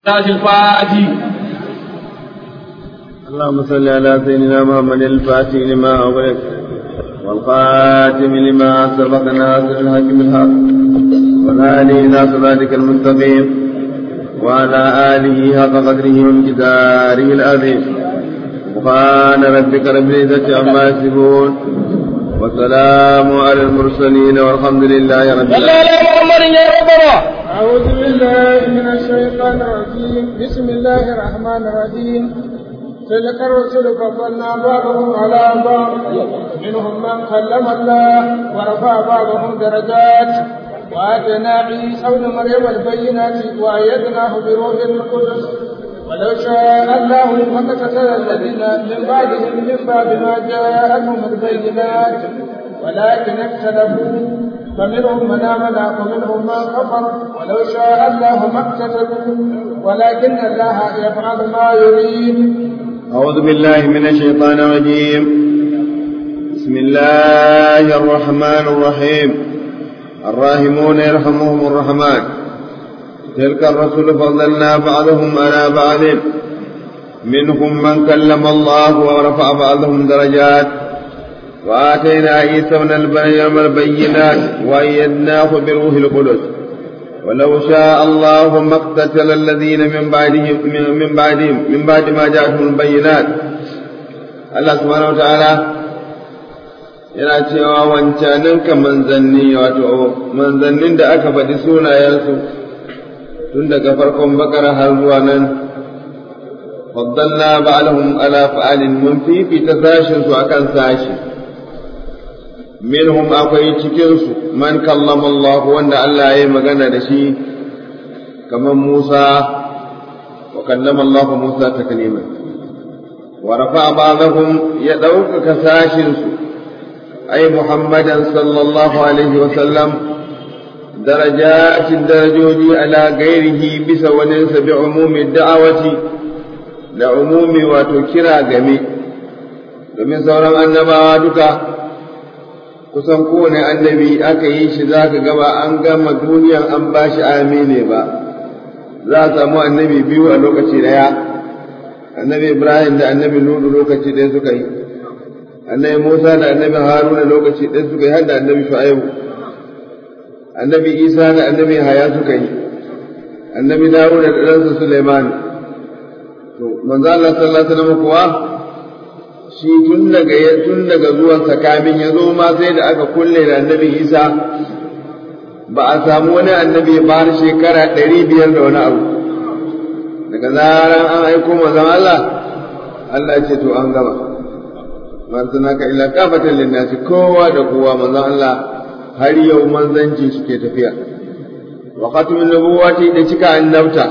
الفاتح اللهم صل على سيدنا محمد الفاتح لما أغلق والخاتم لما سبق ناصر الحق بالحق والهادي إلى صراطك المستقيم وعلى آله حق قدره وامتداره العظيم سبحان ربك رب العزة عما يصفون والسلام على المرسلين والحمد لله رب صلى العالمين على محمد يا ربنا أعوذ بالله من الشيطان الرجيم بسم الله الرحمن الرحيم تلك الرسل فضلنا بعضهم على بعض منهم من كلم الله ورفع بعضهم درجات وآتينا عيسى ابن مريم البينات وأيدناه بروح القدس ولو شاء الله ما قتل الذين من بعدهم من بعد ما جاءتهم البينات ولكن اختلفوا فمنهم من آمن ومنهم من كفر ولو شاء الله ما اقتتلوا ولكن الله يفعل ما يريد أعوذ بالله من الشيطان الرجيم بسم الله الرحمن الرحيم الراحمون يرحمهم الرحمن تلك الرسل فضلنا بعضهم على بعض منهم من كلم الله ورفع بعضهم درجات وآتينا عيسى ابن مريم البينات وأيدناه بروح القدس ولو شاء الله ما اقتتل الذين من بعدهم من بعدهم من بعد ما جاءتهم البينات الله سبحانه وتعالى yana cewa wancanin ka manzanni wato manzannin da aka faɗi sunayensu tun daga farkon bakara har zuwa nan faddalna ba'alhum ala fa'alin mun fifita sashin su akan sashi minhum akwai cikinsu man kallama Allah wanda Allah ya yi magana da shi kamar Musa wa kallama Allah Musa ta kalima wa rafa ba'dahum ya ɗaukaka sashinsu ai Muhammadan sallallahu alaihi wa sallam darajatin darajoji ala gairihi bisa waninsa bi umumi da'awati da umumi wato kira game domin sauran annabawa duka kusan kowane annabi aka yi shi za ka gaba an gama duniyan an ba shi amine ba za a samu annabi biyu a lokaci daya annabi ibrahim da annabi nudu lokaci ɗaya suka yi annabi musa da annabi haruna lokaci ɗaya suka yi har da annabi shu'aibu annabi isa da annabi haya suka yi annabi dawud da ɗansa suleiman to manzo Allah sallallahu alaihi wasallam kuwa shi tun daga tun daga zuwansa kamin ya zo ma sai da aka kulle da annabi isa ba a samu wani annabi ba har shekara ɗari biyar da wani abu daga zaran an aiko manzon Allah Allah ce to an gama man ka illa kafatan linnasi kowa da kowa manzon Allah har yau manzanci suke tafiya wa khatmin nubuwati da cika annabta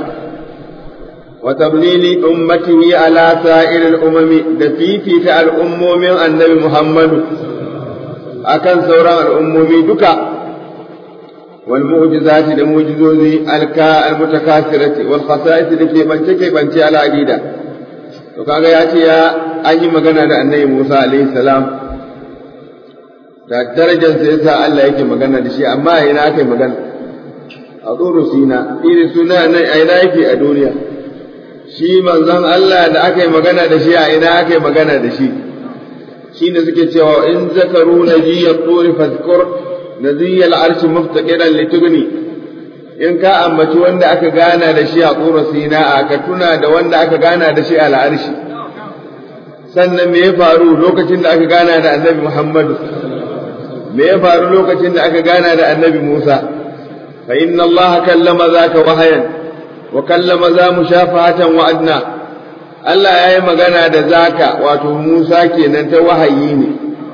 وتضليل أمته على سائر الأمم دفيفي الأمم من النبي محمد أكن سورة الأمم دكا والمعجزات المعجزوز الكاء المتكاثرة والخصائص التي بنتك بنتي على عديدة وكاغا ياتي يا أي مغنى النبي موسى عليه السلام da darajar sa yasa Allah yake magana da shi amma ina aka yi magana a tsoro sina iri suna nan a ina yake a duniya shi manzon Allah da aka yi magana da shi a ina aka yi magana da shi shi ne suke cewa in zakaru na jiyar turi fazkur na ziyar arshi muftaqiran litugni in ka ambaci wanda aka gana da shi a tsoro sina ka tuna da wanda aka gana da shi a al'arshi sannan me ya faru lokacin da aka gana da annabi Muhammadu me ya faru lokacin da aka gana da annabi Musa fa inna Allah kallama zaka wahayan wa kallama za mu shafahatan wa adna Allah ya yi magana da zaka wato Musa kenan ta wahayi ne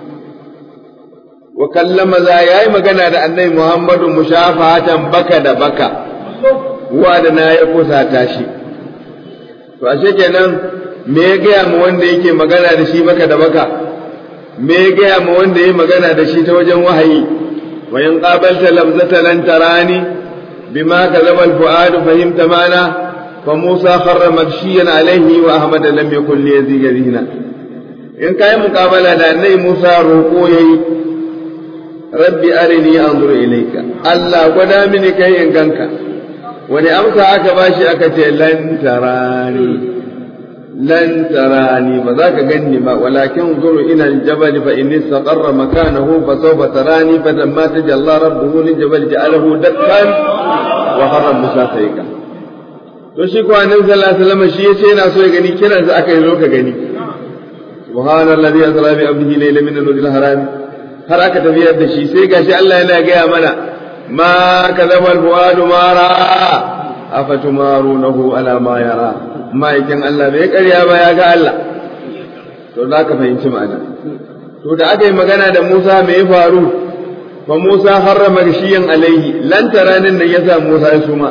wa kallama za ya yi magana da annabi Muhammadu mushafahatan baka da baka wa da na ya kusata shi to ashe kenan me ya gaya mu wanda yake magana da shi baka da baka me ya gaya mu wanda ya magana da shi ta wajen wahayi wa in qabalta lamzata lan tarani بما كذب الفؤاد فهمت معنى فموسى خر مغشيا عليه واحمد لم يكن ليزيد ذهنا in kai muƙabala da annai Musa roƙo yayi rabbi arini anzur ilayka Allah gwada mini kai in ganka wani amsa aka bashi aka ce lan tarani lan tarani ba za ka ganni ba walakin zuru ila aljabal fa in istaqarra makanahu fa sawfa tarani fa lamma tajalla rabbuhu liljabal ja'alahu dakkan wa harra musa sayka to shi ko annabi sallallahu alaihi wasallam shi yace yana so ya gani kiran sa aka yi zo ka gani subhanallazi asra bi abdihi layla min al haram har aka tafiyar da shi sai gashi Allah yana gaya mana ma kadhaba al-fuad ma ra'a afatumarunahu ala ma yara ma'aikin Allah bai karya ba ya ga Allah to za ka fahimci ma'ana to da aka yi magana da Musa me ya faru fa Musa harrama rishiyan alaihi lan taranin nan yasa Musa ya suma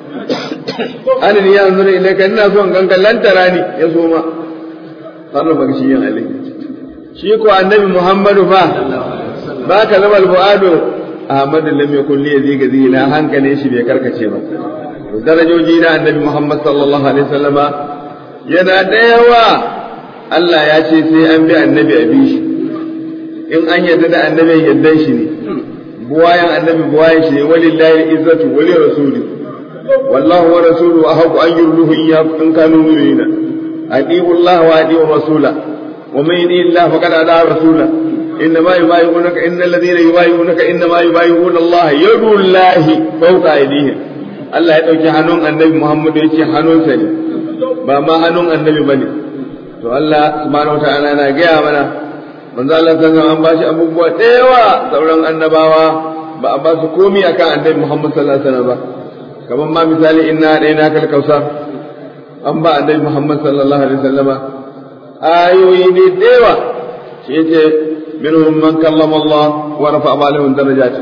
anin ya zura ilaika ina son ganka lan tarani ya suma harrama rishiyan alaihi shi ko annabi Muhammadu fa ba ka zama al-fuadu Ahmad lam yakun li yaziga zina hankalin shi bai karkace ba darajoji na annabi Muhammad sallallahu alaihi wasallama yana da yawa Allah ya ce sai an bi annabi a bi shi in an yarda da annabi yardan shi ne buwayan annabi buwayan shi ne walillahi izzatu wali rasuli wallahu wa rasuluhu ahqqu an yurduhu iyyakum in kanu mu'minina atiiu Allah wa atiiu rasula wa man yuti Allah faqad ada rasula إنما يبايعونك إن الذين يبايعونك إنما يبايعون الله يد الله فوق أيديهم Allah ya ɗauki hannun annabi Muhammad ya ce hannunsa ne ba ma hannun annabi ba ne to Allah subhanahu wa ta'ala yana gaya mana manzo Allah san an ba shi abubuwa da yawa sauran annabawa ba a ba su komai akan annabi Muhammad sallallahu alaihi wasallam ba kamar ma misali inna daina kal kausar an ba annabi Muhammad sallallahu alaihi wasallama ayoyi ne da yawa shi yace minhum man kallama Allah wa rafa'a ba'alahum darajatin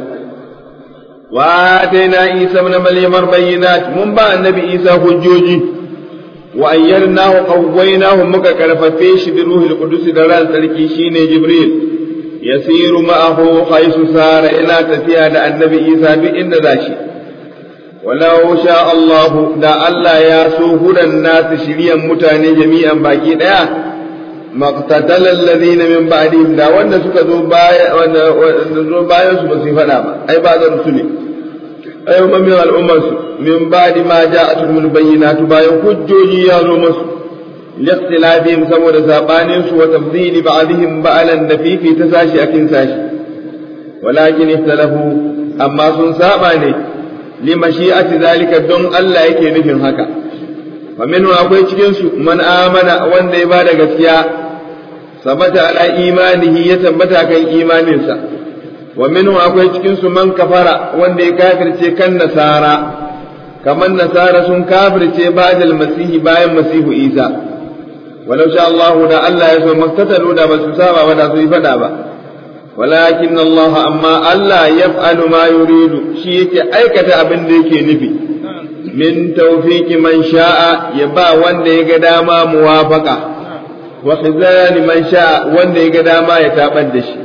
وآتينا عيسى ابن مريم البينات من بعد النبي عيسى حجوجي وأيرناه قويناه مكا كرففيش بروح القدس درال تركي شيني جبريل يسير معه حيث سار إلى تفيا النبي عيسى بإن ذاشي ولو شاء الله دا الله ياسو هدى الناس شريا متاني جميعا باقي ديا مقتتل الذين من بعدهم دا wanda suka zo baya wanda zo bayan su ba su fada ba ai ba da rusuli ai umma min al'ummar su min ba'di ma ja'atuhum al-bayyinatu bayan hujjoji ya zo musu liqtilafihim saboda sabanin su wa tafdili ba'dihim ba'alan da fifi ta sashi akin sashi walakin ikhtalafu amma sun saba ne li mashi'ati zalika don Allah yake nufin haka fa minhu akwai cikin su man amana wanda ya bada gaskiya sabata ala imanihi ya tabbata kan imaninsa wa minhu akwai cikin su man kafara wanda ya kafirce kan nasara kamar nasara sun kafirce ba'dal masihi bayan masihu isa walau sha Allah da Allah ya so maktatalu da basu saba ba da su yi fada ba walakin Allah amma Allah yaf'alu ma yuridu shi yake aikata abin da yake nufi min tawfiki man sha'a ya ba wanda ya ga dama muwafaqa wa khizani man sha'a wanda ya ga dama ya tabar da shi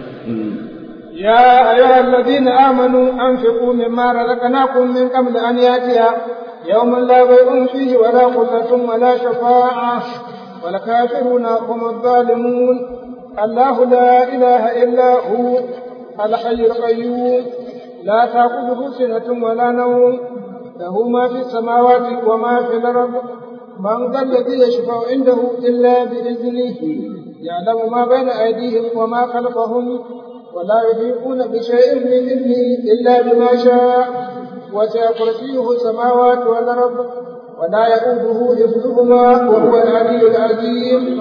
يا أيها الذين آمنوا أنفقوا مما رزقناكم من قبل أن يأتي يوم لا بيع فيه ولا خلة ولا شفاعة والكافرون هم الظالمون الله لا إله إلا هو الحي القيوم لا تأخذه سنة ولا نوم له ما في السماوات وما في الأرض من ذا الذي يشفع عنده إلا بإذنه يعلم ما بين أيديهم وما خلفهم ولا يحيطون بشيء من علمه إلا بما شاء وسع كرسيه السماوات والأرض ولا يؤوده حفظهما وهو العلي العظيم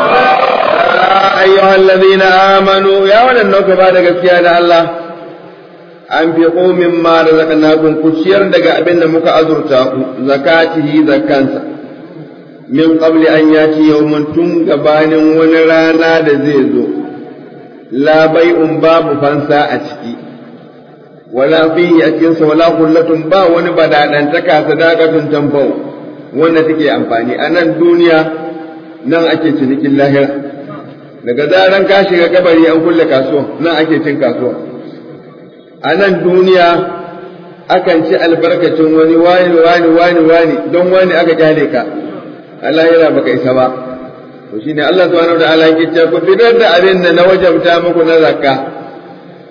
أيها الذين آمنوا يا ولن بعد gaskiya الله أنفقوا مما رزقناكم كشير دقا أبن مك أزرتاكم زكاته زكانسا من قبل أن يأتي يوم تنقبان ونرانا دزيزو لا بيع باب فانسا أتكي ولا فيه أكنس ولا خلة با ونبدا أن تكا صداقة تنفو wanda take amfani a nan duniya nan ake cinikin lahira daga zaran ka shiga kabari an kulle kasuwa nan ake cin kasuwa a nan duniya akan ci albarkacin wani wani wani wani wani don wani aka kyale ka a lahira baka isa ba to shine Allah subhanahu wa ta'ala yake cewa ku fitar da abin da na wajabta muku na zakka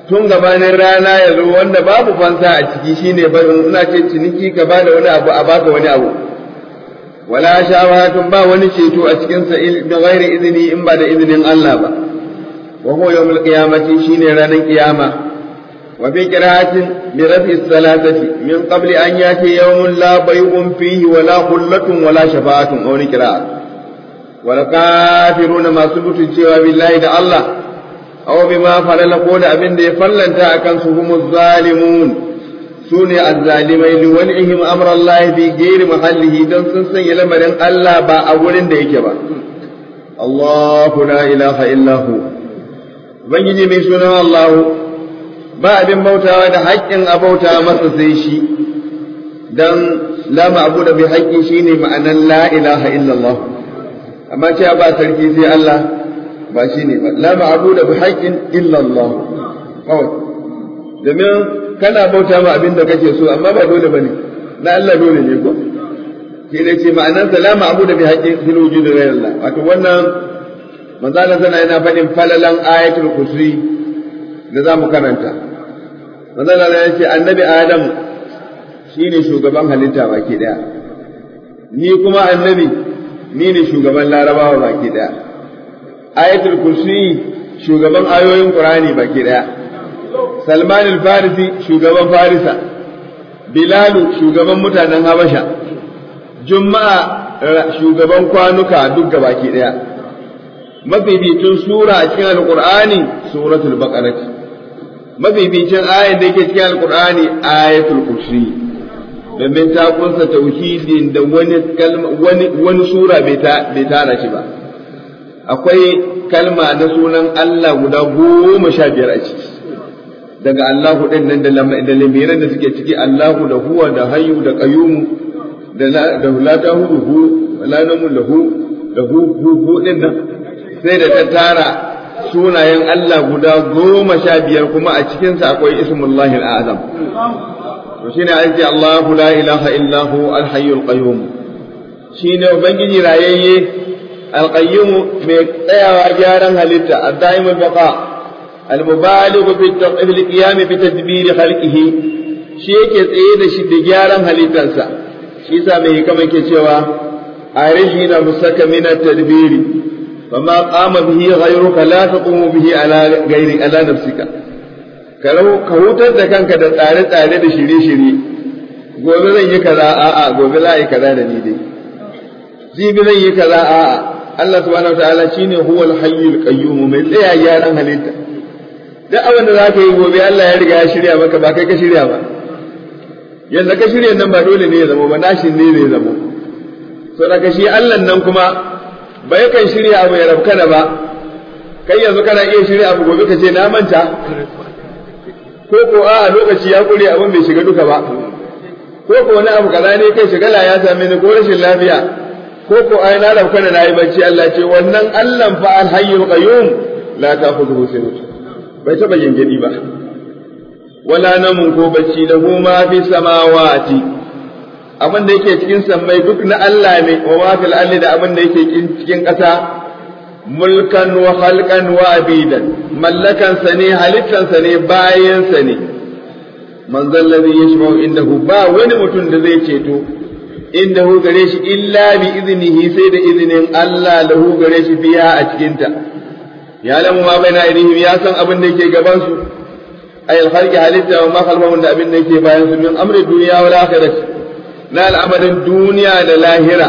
tun gabanin rana ya zo wanda babu fansa a ciki shine barin ina ce ciniki ka ba da wani abu a baka wani abu wala shawahatun ba wani ceto a cikin sa bi ghairi izini in ba da izinin Allah ba wa huwa yawmul qiyamati shine ranar kiyama wa fi qira'atin bi rafi salatati min qabli an yati yawmun la bay'un fihi wala khullatun wala shafa'atun aw ni qira'a wal kafiruna masu cewa billahi da Allah aw bima falala ko da abin da ya fallanta akan su humuz zalimun sune azzalimai li walihim amra Allah bi ghairi mahallihi dan sun sanya lamarin Allah ba a wurin da yake ba Allahu la ilaha illa hu ubangiji mai sunan Allah ba abin bautawa da haƙƙin abauta masa sai shi dan la ma'budu bi haqqi shine ma'anan la ilaha illa Allah amma cewa ba sarki sai Allah ba shi ne ba la ma'budu bi haqqin illa Allah kawai domin kana bauta ma abin da kake so amma ba dole bane na Allah dole ne ko shi ne ce ma'anar sa la ma'budu bi haqqin fil wujudi ghayr Allah wato wannan manzo Allah sana yana faɗin falalan ayatul kursi da za mu karanta manzo Allah ya ce annabi Adam shine shugaban halitta baki daya ni kuma annabi ni ne shugaban larabawa baki daya ayatul kursi shugaban ayoyin qur'ani baki daya salman al-farisi shugaban farisa bilalu shugaban mutanen habasha juma'a shugaban kwanuka duk baki daya mafificin sura a cikin alqur'ani suratul baqara mafificin ayat da yake cikin alqur'ani ayatul kursi domin ta kunsa tauhidin da wani wani wani sura bai tara shi ba akwai kalma na sunan Allah guda goma sha biyar a ciki daga Allahu ɗin nan da lamiran da suke ciki Allahu da huwa da hayyu da qayyumu da da la ta hu hu la namu lahu da hu hu hu ɗin nan sai da ta tara sunayen Allah guda goma sha biyar kuma a cikinsa akwai ismullahi al-azam to shine an ce Allahu la ilaha illa hu al-hayyul qayyum shine ubangiji rayayye al-qayyum mai tsayawa gyaran halitta ad-daim al-baqa al-mubaligh fi al-qiyam bi tadbir khalqihi shi yake tsaye da shi da gyaran halittarsa shi yasa mai hikama yake cewa arihina musaka min at-tadbir فما قام به غيرك لا تقوم به على غير على نفسك ka hutar da kanka da tsare-tsare da shirye-shirye gobe zan yi kaza a'a gobe za a yi kaza da ni dai jibi zan yi kaza a'a Allah subhanahu wa ta'ala shine huwal hayyul qayyum mai tsaya gyaran halitta duk abin da zaka yi gobe Allah ya riga ya shirya maka ba kai ka shirya ba yanda ka shirya nan ba dole ne ya zama ba nashin ne zai zama so daga shi Allah nan kuma ba yakan shirya abu ya rabkana ba kai yanzu kana iya shirya abu gobe ka ce na manta ko ko a lokaci ya kure abin bai shiga duka ba ko ko wani abu kaza ne kai shigala ya same ni ko rashin lafiya ko ko ai na dauka da nayi bacci Allah ce wannan Allah fa al hayyul qayyum la ta'khudhuhu sinatun bai taba gengedi ba wala namun ko bacci lahu ma fi samawati abin da yake cikin sammai duk na Allah ne wa ma fil ardi da abin da yake cikin ƙasa mulkan wa khalqan wa abidan mallakan sa ne halittan sa ne bayan sa ne man zallazi yashfa'u indahu ba wani mutum da zai ceto indahu gare shi illa bi iznihi sai da izinin Allah lahu gare shi biya a cikin ta ya lamu ma baina aidihim ya san abin da yake gaban su ay al-khalqi halitta wa ma khalfahum da abin da yake bayan su min amri dunya wal akhirah na al'amarin duniya da lahira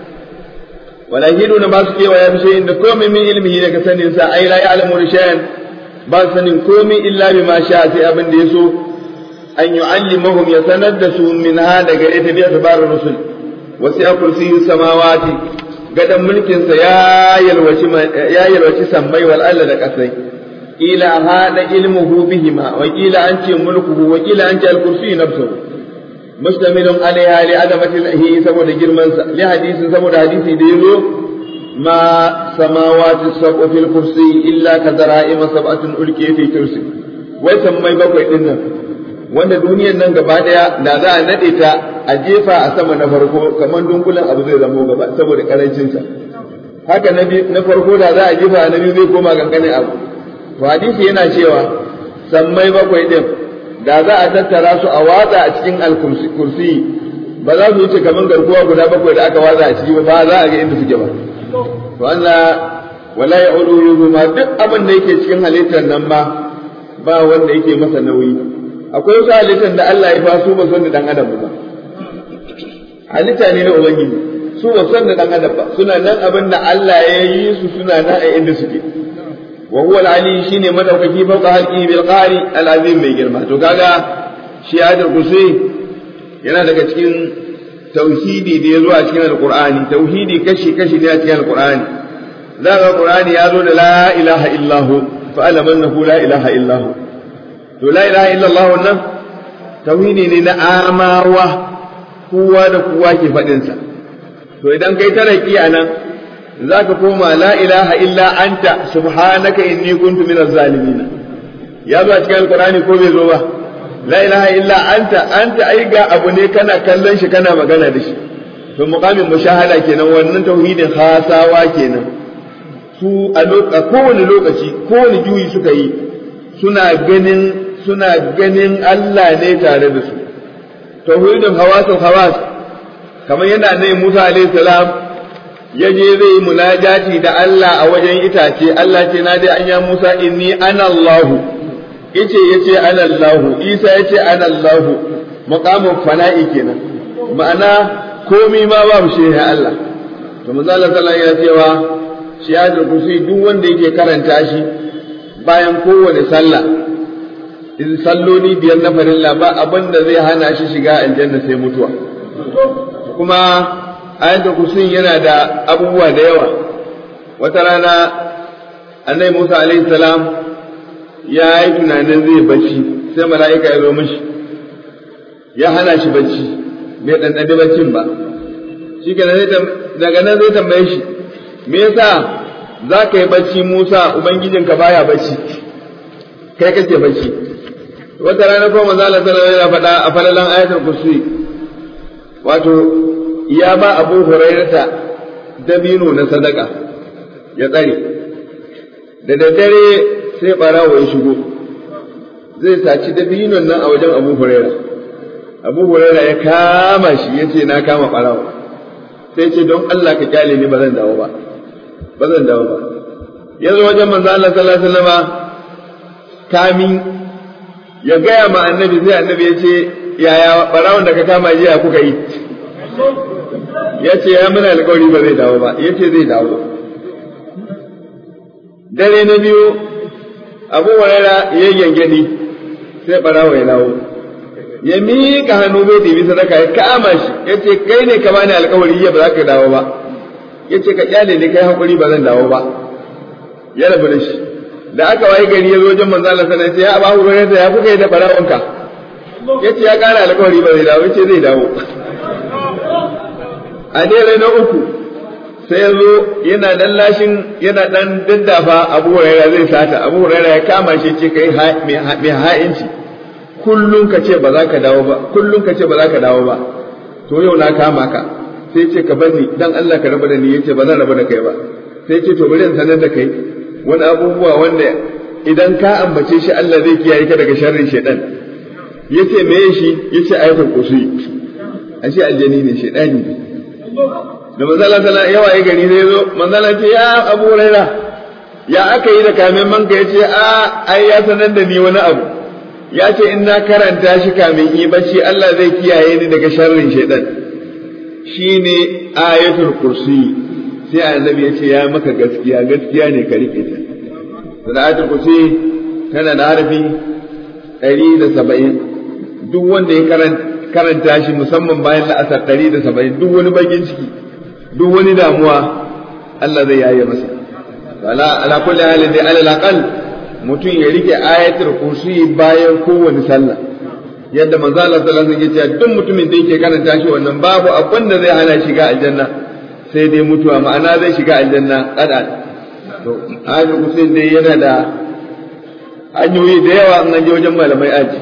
wala hidu na ba su kewa ya fi shayin da komai min ilmihi daga sanin sa ai la ya'lamu shay'an ba su sanin komai illa bi ma sha sai abin da yaso an yu'allimahum ya sanar da su min ha daga ita bi tabar rusul wasi a kursiyu samawati gadan mulkin sa ya yalwaci ya yalwaci sammai wal alla da kasai ila hada ilmuhu bihima wa ila an ce mulkuhu wa ila an ce al kursiyu nafsuhu mustamilun alaiha li azamatihi saboda girman sa li hadisi saboda hadisi da yazo ma samawati sab'u fil kursi illa ka zara'ima sab'atun ulqiya fi kursi wai sammai bakwai din nan wanda duniyar nan gaba daya da za a nade ta a jefa a sama na farko kamar dunkulen abu zai zamo gaba saboda karancin sa haka na na farko da za a jefa na biyu zai koma ganganin abu to hadisi yana cewa sammai bakwai din da za a tattara su a watsa a cikin alkursi ba za su wuce kamar garkuwa guda bakwai da aka watsa a ciki ba za a ga inda suke ba to Allah wala ya'udu ma duk abin da yake cikin halittar nan ba ba wanda yake masa nauyi akwai wasu halittar da Allah ya fasu ba son da dan adam ba halitta ne na ubangiji su ba son da dan adam ba suna nan abin da Allah ya yi su suna nan a inda suke wa huwa al-ali shine madaukaki fawqa halqihi bil qari al-azim mai girma to kaga shi hadar kusai yana daga cikin tauhidi da ya zo a cikin alqur'ani tauhidi kashi kashi ne a cikin alqur'ani za ga qur'ani ya zo da la ilaha illahu fa alam annahu la ilaha illahu to la ilaha illallah wannan tauhidi ne na amawa kowa da kowa ke faɗin sa to idan kai taraki a nan za ka koma la ilaha illa anta subhanaka inni kuntu minaz zalimin ya zo a cikin alqur'ani ko bai zo ba la ilaha illa anta anta ai ga abu ne kana kallon shi kana magana da shi to muqamin mushahada kenan wannan tauhidin khasawa kenan su a kowane lokaci kowane juyi suka yi suna ganin suna ganin Allah ne tare da su tauhidin hawasul hawas kamar yana ne Musa alaihi salam ya je zai yi munajati da Allah a wajen itace Allah ce na dai anya Musa inni ana Allahu ice yace ana Allahu Isa yace ana Allahu maqamun fana'i kenan ma'ana komai ma babu shi ya Allah to manzo Allah sallallahu alaihi wasallam ya cewa shi ya kursi duk wanda yake karanta shi bayan kowane sallah in salloli biyar na farilla ba abin da zai hana shi shiga aljanna sai mutuwa kuma ayatul kursi yana da abubuwa da yawa wata rana annabi Musa alaihi salam ya yi tunanin zai bacci sai mala'ika ya zo mishi ya hana shi bacci bai ɗanɗani baccin ba shi daga nan zai tambaye shi me yasa za ka yi bacci Musa ubangijinka baya bacci kai kake bacci wata rana ko manzo Allah sallallahu alaihi wasallam faɗa a falalan ayatul kursi wato ya ba Abu Hurairata dabino na sadaka ya tsare da daddare sai barawo ya shigo zai saci dabinon nan a wajen Abu Huraira Abu Huraira ya kama shi yace na kama barawo sai ce don Allah ka kyale ni ba zan dawo ba ba zan dawo ba yanzu wajen manzo Allah sallallahu alaihi wasallam kamin ya gaya ma annabi sai annabi ya ce yaya barawon da ka kama jiya kuka yi ya ce ya muna alƙawari ba zai dawo ba ya ce zai dawo dare na biyu abu warara ya gyangyaɗi sai barawo ya dawo ya miƙa hannu bai ɗibi sadaka ya kama shi ya ce kai ne ka bani alƙawari ya ba za ka dawo ba ya ce ka kyale ne kai haƙuri ba zan dawo ba ya rabu da shi da aka wayi gari ya zo wajen manzo Allah sallallahu alaihi wasallam ya abu hurairah ya kuka yi da barawonka yace ya kara alƙawari ba zai dawo yace zai dawo a dare na uku sai ya zo yana dan lashin yana dan daddafa abu hurairah zai sata abu hurairah ya kama shi ce kai mai ha'inci kullun ka ce ba za ka dawo ba kullun ka ce ba za ka dawo ba to yau na kama ka sai ce ka bar ni dan Allah ka raba da ni yace ba zan raba da kai ba sai ce to bari in sanar da kai wani abubuwa wanda idan ka ambace shi Allah zai kiyaye ka daga sharrin shaitan yace me shi yace ayatul kursi ashe aljani ne shaitani ne da manzala tana yawa ya gari zai zo manzala ce ya abu raira ya aka yi da kamen manka yace a ai ya sanar da ni wani abu ya ce in na karanta shi kamin yi bacci Allah zai kiyaye ni daga sharrin shaitan shine ayatul kursi sai annabi ya ce ya maka gaskiya gaskiya ne ka rike ta salatul kursi tana da harfi ɗari da saba'in duk wanda ya karanta shi musamman bayan la'asar ɗari da saba'in duk wani bakin ciki duk wani damuwa Allah zai yaye masa ala kulli halin dai alal aqal mutum ya rike ayatul kursi bayan kowane sallah yadda manzo Allah sallallahu alaihi wasallam ya ce duk mutumin da yake karanta shi wannan babu abin da zai hana shiga aljanna sai dai mutuwa ma'ana zai shiga aljanna kada to ayatul kursi dai yana da hanyoyi da yawa an je wajen malamai aji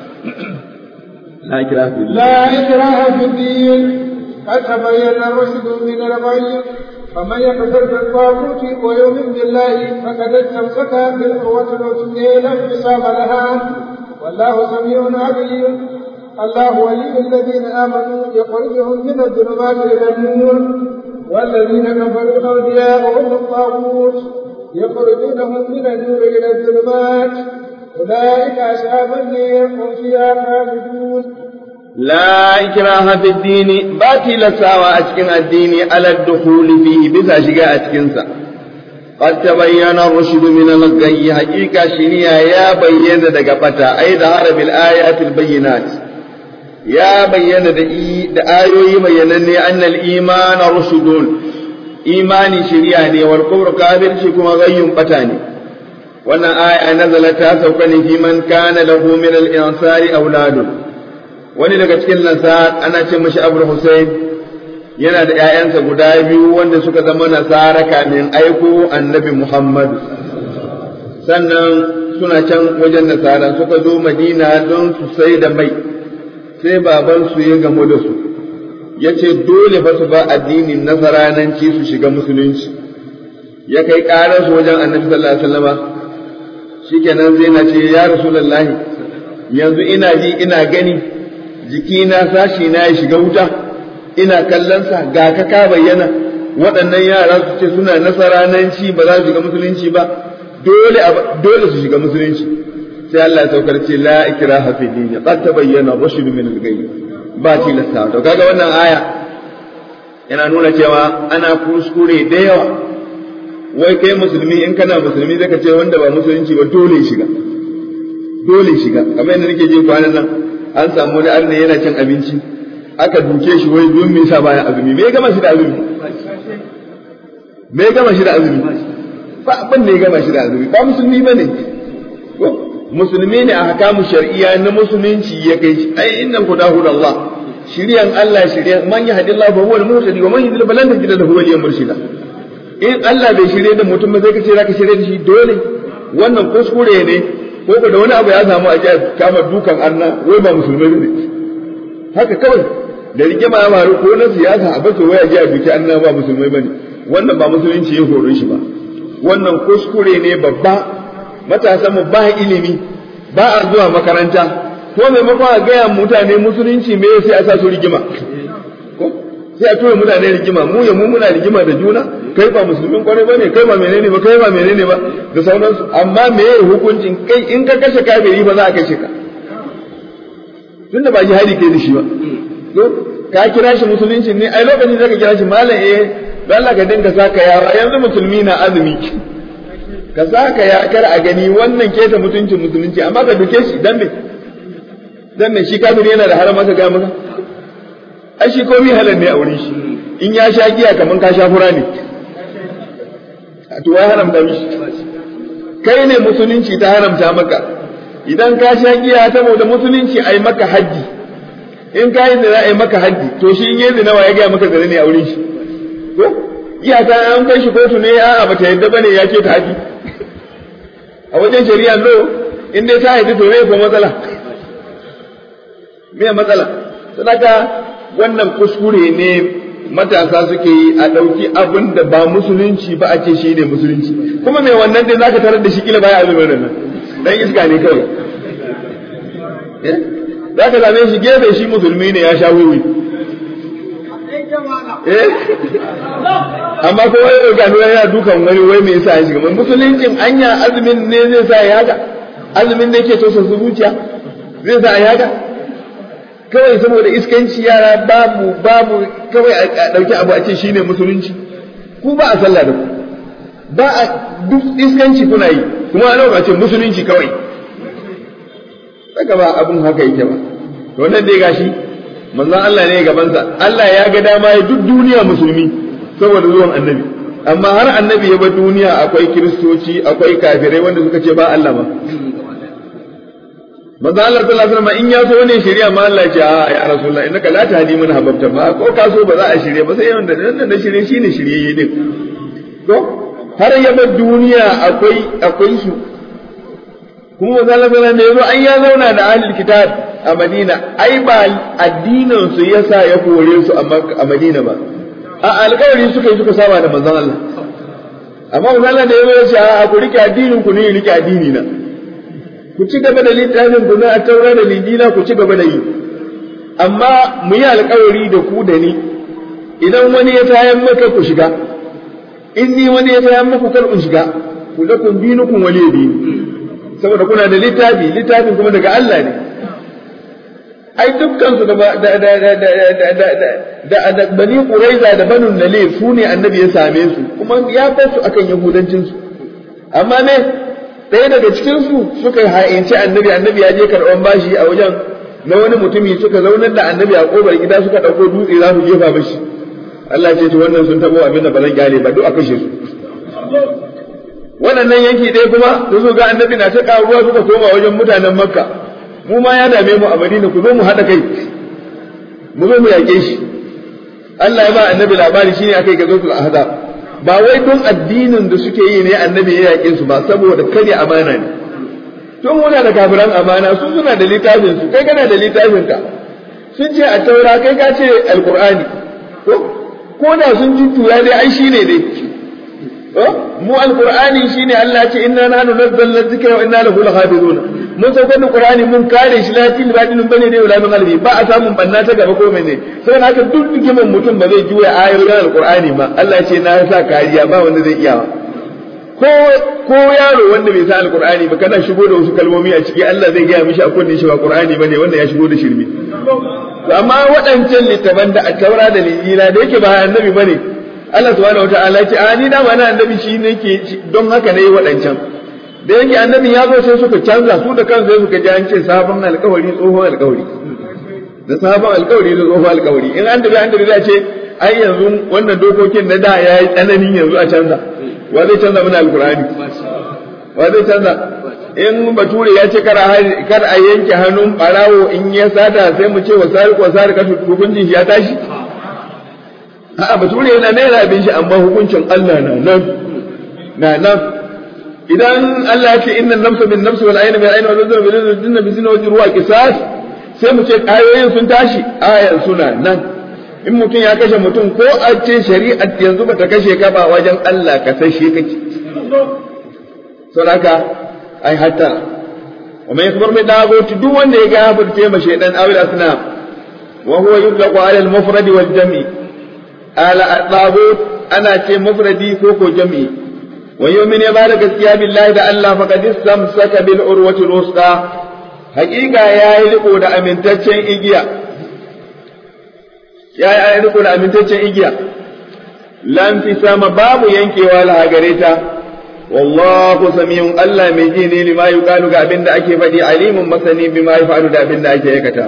la ikraha fi لا إكراه في الدين قد تبين الرشد من الغي فمن يكفر بالطاغوت ويؤمن بالله فقد استمسك بالقوة العتية لا انفصام لها والله سميع عليم الله ولي الذين آمنوا يخرجهم من الظلمات إلى النور والذين كفروا أولياءهم الطاغوت يخرجونهم من النور إلى الظلمات أولئك أصحاب النير هم فيها خالدون لا إكراه في الدين باتي لساوى أتكن الدين على الدخول فيه بس شقاء أتكنسا قد تبين الرشد من الغي حقيقة شنيا يا بين دقبتا أي ظهر بالآيات البينات يا بين da ayoyi bayyananne annal imana rushudun imani shiriya ne wal kufru kafirci kuma gayyun bata ne wannan aya nazala ta sauka ne fi man kana lahu min al insari auladun wani daga cikin nasar ana ce mashi abul husayn yana da ƴaƴansa guda biyu wanda suka zama nasara kamin aiko annabi muhammad sannan suna can wajen nasara suka zo madina don su sai da mai sai babansu ya gamu da su ya ce dole fa su ba addinin nasarananci su shiga musulunci ya kai ƙararsu wajen annabi sallallahu alaihi wasallama shikenan zai na ce ya rasulullahi yanzu ina ji ina gani jikina sashi na ya shiga wuta ina kallonsa ga ka ka bayyana waɗannan yara su ce suna nasarananci ba za su shiga musulunci ba dole dole su shiga musulunci sai Allah ya saukar ce la ikraha fi dini qad tabayyana rushd min al-ghayb ba tilasta to kaga wannan aya yana nuna cewa ana kuskure da yawa wai kai musulmi in kana musulmi zaka ce wanda ba musulunci ba dole shiga dole shiga kamar yadda nake ji kwanan nan an samu wani arna yana cin abinci aka duke shi wai don me yasa baya azumi me ya gama shi da azumi me ya gama shi da azumi ba abin da ya gama shi da azumi ba musulmi bane musulmi ne a hakamu shar'iyya na musulunci ya kai shi ai innan ku dahu Allah shiriyan Allah shiriyan man yahdi Allah fa huwa al-muhtadi wa man yudlil falan tajid lahu waliyan murshida in Allah bai shirye da mutum ba zai kace zaka shirye da shi dole wannan kuskure ne ko da wani abu ya samu a jiya kama dukan arna wai ba musulmai ne haka kawai da rigima ya faru ko na siyasa a bace waya jiya duki arna ba musulmai bane wannan ba musulunci ya horo shi ba wannan kuskure ne babba matasan mu ba ilimi ba a zuwa makaranta ko maimakon a gaya mutane musulunci me sai a sa su rigima ko sai a tura mutane rigima mu ya mu muna rigima da juna kai ba musulmin kwarai bane kai ba menene ba kai ba menene ba da sauransu amma me ya hukuncin kai in ka kashe kafiri ba za a kashe ka tunda ba jihadi kai da shi ba to ka kira shi musulunci ne ai lokacin da ka kira shi malam eh don Allah ka dinga saka yawa yanzu musulmi na azumi ka saka ya kar a gani wannan keta mutuncin musulunci amma ka duke shi dan me dan me shi kafiri yana da haram maka ga maka ai shi komai halal ne a wurin shi in ya sha giya kaman ka sha fura ne to wai haramta mishi kai ne musulunci ta haramta maka idan ka sha giya saboda musulunci ai maka haddi in ka yi zina ai maka haddi to shi in yi zina wa ya gaya maka zina ne a wurin shi ko giya ta an kai shi kotu ne a'a bata yadda bane ya ke ta haddi a wajen shari'a lo in dai ta haifi to me ko matsala me matsala sadaka wannan kuskure ne matasa suke yi a ɗauki abin da ba musulunci ba a ce shi ne musulunci kuma mai wannan dai zaka tarar da shi kila baya azumin nan dan iska ne kawai zaka same shi gefe shi musulmi ne ya sha wiwi amma ko wai ga nuna yana dukan wani wai me yasa ya shiga musuluncin anya azumin ne zai sa ya haka azumin ne yake tosa zuciya zai sa ya haka kawai saboda iskanci yara babu babu kawai a ɗauki abu a ce shine musulunci ku ba a sallah da ku ba a duk iskanci kuna yi kuma a ɗauka ce musulunci kawai saka ba abun haka yake ba to nan dai gashi manzon Allah ne gabansa Allah ya ga dama ya duk duniya musulmi saboda zuwan annabi amma har annabi ya bar duniya akwai kiristoci akwai kafirai wanda suka ce ba Allah ba manzo Allah sallallahu alaihi wasallam in ya so ne shari'a ma Allah ya ce a ya rasulullah innaka la tahdi man hababta ba ko ka so ba za a shirye ba sai wanda nan da shirye shine shiryayye din to har ya bar duniya akwai akwai su kuma manzo Allah sallallahu alaihi wasallam an ya zauna da ahlul kitab a Madina ai ba addinin su yasa ya kore su a Madina ba a alƙawari suka yi suka saba da manzon Allah amma manzon Allah da ya ce a ku rike addinin ku ne rike addini na ku ci gaba da littafin ku na taura da linjila ku ci gaba da yi amma mu yi alƙawari da ku da ni idan wani ya tayan maka ku shiga in ni wani ya tayan muku kar in shiga ku da kun dinukum waliya dini saboda kuna da littafi littafin kuma daga Allah ne ai dukkan su da da da da da da da bani quraiza da banu nalir su ne annabi ya same su kuma ya bar su akan yahudancin su amma ne ɗaya daga cikin su suka ha'inci annabi annabi ya je karɓan bashi a wajen na wani mutumi suka zaunar da annabi a kobar gida suka ɗauko dutse za su jefa bashi Allah ce to wannan sun tabo abin da ba zan gyale ba duk a kashe su waɗannan yanki ɗaya kuma da su ga annabi na ta ruwa suka koma wajen mutanen makka mu ma ya dame mu a madina ku zo mu haɗa kai mu zo mu yaƙe shi Allah ya ba annabi labari shine akai ga zotul ahzab ba wai don addinin da suke yi ne annabi ya yaƙe su ba saboda kare amana ne tun muna da kafiran amana su suna da littafin su kai kana da littafin ka sun ce a taura kai ka ce alqur'ani ko ko da sun jujjuya dai ai shine dai mu alqur'ani shine Allah ce inna nahnu nazzalna dhikra wa inna lahu lahafizun mun saukar da qur'ani mun kare shi lafiya badinin bane dai wala min qalbi ba a samun banna ta gaba ko mene sai haka duk dikimin mutum ba zai juya ayoyin alqur'ani ba Allah ce na sa kariya ba wanda zai iya ko ko yaro wanda bai san alqur'ani ba kana shigo da wasu kalmomi a ciki Allah zai gaya mishi a kunne shi ba qur'ani bane wanda ya shigo da shirme amma waɗancan littafan da a taura da linjila da yake ba annabi bane Allah subhanahu wataala ce a ni dama na annabi shi ne ke don haka ne waɗancan da yake annabi ya zo sai suka canza su da kansu suka ji an ce sabon alkawari tsohon alkawari da sabon alkawari da tsohon alkawari in an dabi an dabi za ce ai yanzu wannan dokokin na da ya yi tsananin yanzu a canza wa zai canza mana alkurani wa zai canza in bature ya ce kar a yanke hannun barawo in ya sata sai mu ce wa sariƙo sariƙa hukuncin shi ya tashi a'a bature yana naira abin shi amma hukuncin Allah na nan na nan idan Allah ya ce inna nafsa bin nafsi wal ayna bil ayni wal udhuna bil udhuna bi zina wa ruwa qisas sai mu ce ayoyin sun tashi ayan suna nan in mutum ya kashe mutum ko a ce shari'a yanzu bata kashe ka ba wajen Allah ka sashe kake saboda ai hatta wa man yakbar min daguti duk wanda ya gafarce ma shaydan awil asnam wa huwa yutlaqu ala al mufrad wal jam'i ala at-tagut ana ce mufradi ko ko jam'i wa yu'min ya bada gaskiya billahi da Allah faqad istamsaka bil urwati al-wusta haqiqa yayi riko da amintaccen igiya yayi riko da amintaccen igiya lam fi sama babu yankewa la gareta wallahu samiyun Allah mai ji ne lima yuqalu ga abinda ake faɗi alimun masani bima yafalu da abinda ake aikata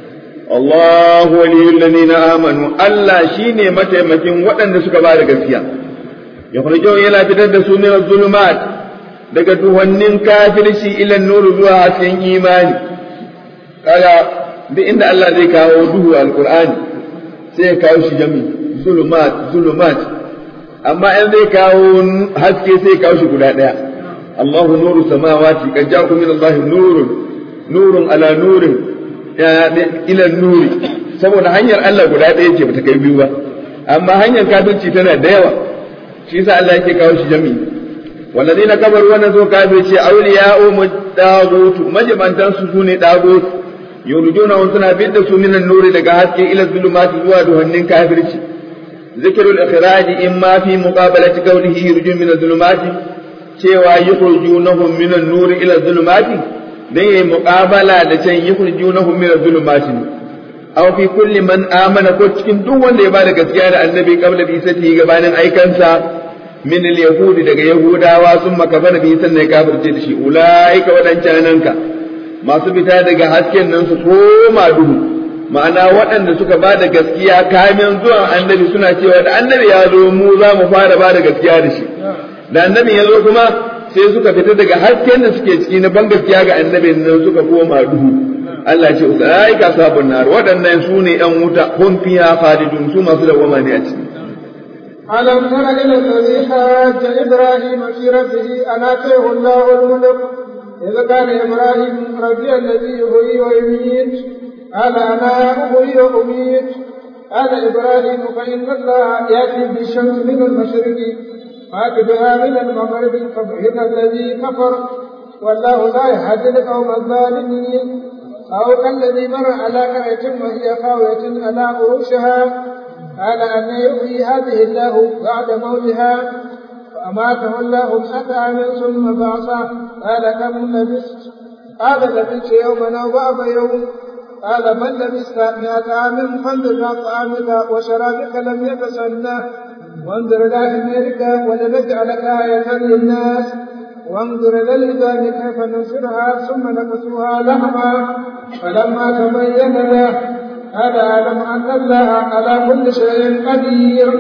الله ولي الذين آمنوا الله شيني متى مكين وأن سكا بعد قسيا يخرجون إلى تدد من الظلمات daga duhannin kafirci ila nuru zuwa hasken imani kaga duk inda Allah zai kawo duhu alqur'ani sai ya kawo shi jami zulumat zulumat amma in zai kawo haske sai ya kawo shi guda daya Allahu nuru samawati qad ja'akum min Allah nurun nurun ala nurin ila nuri saboda hanyar Allah guda ɗaya ce bata kai biyu ba amma hanyar kafirci tana da yawa shi yasa Allah yake kawo shi jami'i walladina kafaru wannan zo kafirci awliya'u mudagutu majibantan su sune dagut yurjuna wa suna bidda su minan nuri daga haske ila zulumati zuwa duhannin kafirci zikrul ikhraji imma fi muqabalati qawlihi yurjun min zulumati cewa yukhrijunahum minan nuri ila zulumati dan yayi muqabala da can yukhrijunahum min adh-dhulumati aw fi kulli man amana ko cikin duk wanda ya bada gaskiya da annabi qabla bi isati gabanin aikansa min al-yahudi daga yahudawa sun makafara bi sannan ya kafirce da shi ulaika wadancananka masu fita daga hasken nan su koma duhu ma'ana waɗanda suka ba da gaskiya kamin zuwan annabi suna cewa da annabi ya zo mu za mu fara ba da gaskiya da shi da annabi ya zo kuma sai suka fita daga hasken da suke ciki na ban gaskiya ga annabin nan suka koma duhu Allah ce ulaika sabun nar waɗannan su ne ƴan wuta hum fiha khalidun su masu dawama ne a ciki ألم تر إلى الذي حاج إبراهيم في ربه أن آتيه الله الملك إذ قال إبراهيم ربي الذي يحيي ويميت قال أنا أحيي وأميت قال إبراهيم فإن الله يأتي بالشمس من المشرق فأت بها من المغرب فبهت الذي كفر والله لا يهدي القوم الظالمين أو كالذي مر على قرية وهي خاوية على عروشها قال أن يحيي هذه الله بعد موتها فأماته الله مئة عام ثم بعثه قال كم لبثت قال لبثت يوما أو بعض يوم قال بل لبثت مئة عام فانظر إلى طعامك وشرابك لم يتسنه وانظر إلى حميرك ولنجعلك آية للناس وانظر إلى الجبال كيف ننشرها ثم نكسوها لحما فلما تبين له قال أعلم أن الله على كل شيء قدير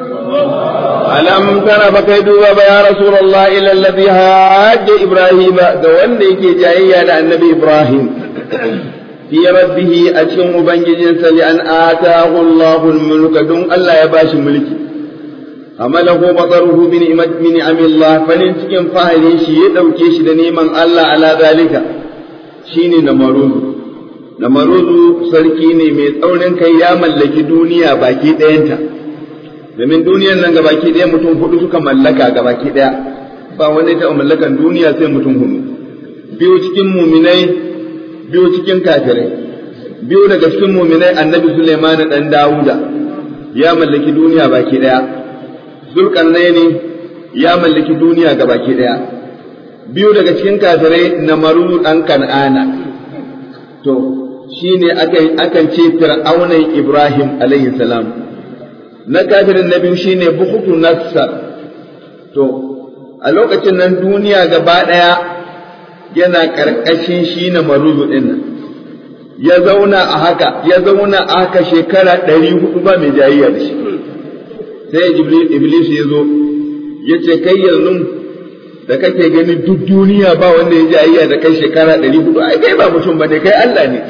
ألم تر فكيدوا يا رسول الله إلى الذي هاج إبراهيم دون يكي جاية النبي إبراهيم في ربه أشم بنجين لأن آتاه الله الملك دون الله يباش ملكي amalahu bataruhu bi ni'mat min ni'amillah farin cikin fahari shi ya dauke shi da neman Allah ala zalika shine namaruzu namaruzu sarki ne mai tsaurin kai ya mallaki duniya baki ɗayanta domin duniyar nan gabaki ɗaya mutum hudu suka mallaka gabaki ɗaya ba wanda ya taɓa mallakan duniya sai mutum hudu biyu cikin muminai biyu cikin kafirai biyu daga cikin muminai annabi Sulaiman dan Dawuda ya mallaki duniya baki ɗaya zulkarnaini ya mallaki duniya ga baki daya biyu daga cikin kafirai na maru dan kan'ana to shine akan akan ce fir'aunan ibrahim alaihi salam na kafirin na biyu shine buhutu nassar to a lokacin nan duniya gaba daya yana karkashin shi na maruzu din nan ya zauna a haka ya zauna a haka shekara ɗari hudu ba mai jayayya da shi sai iblis ya zo ya ce kai yanzu da kake gani duk duniya ba wanda ya ji ayya da kai shekara ɗari hudu ai kai ba mutum ba ne kai Allah ne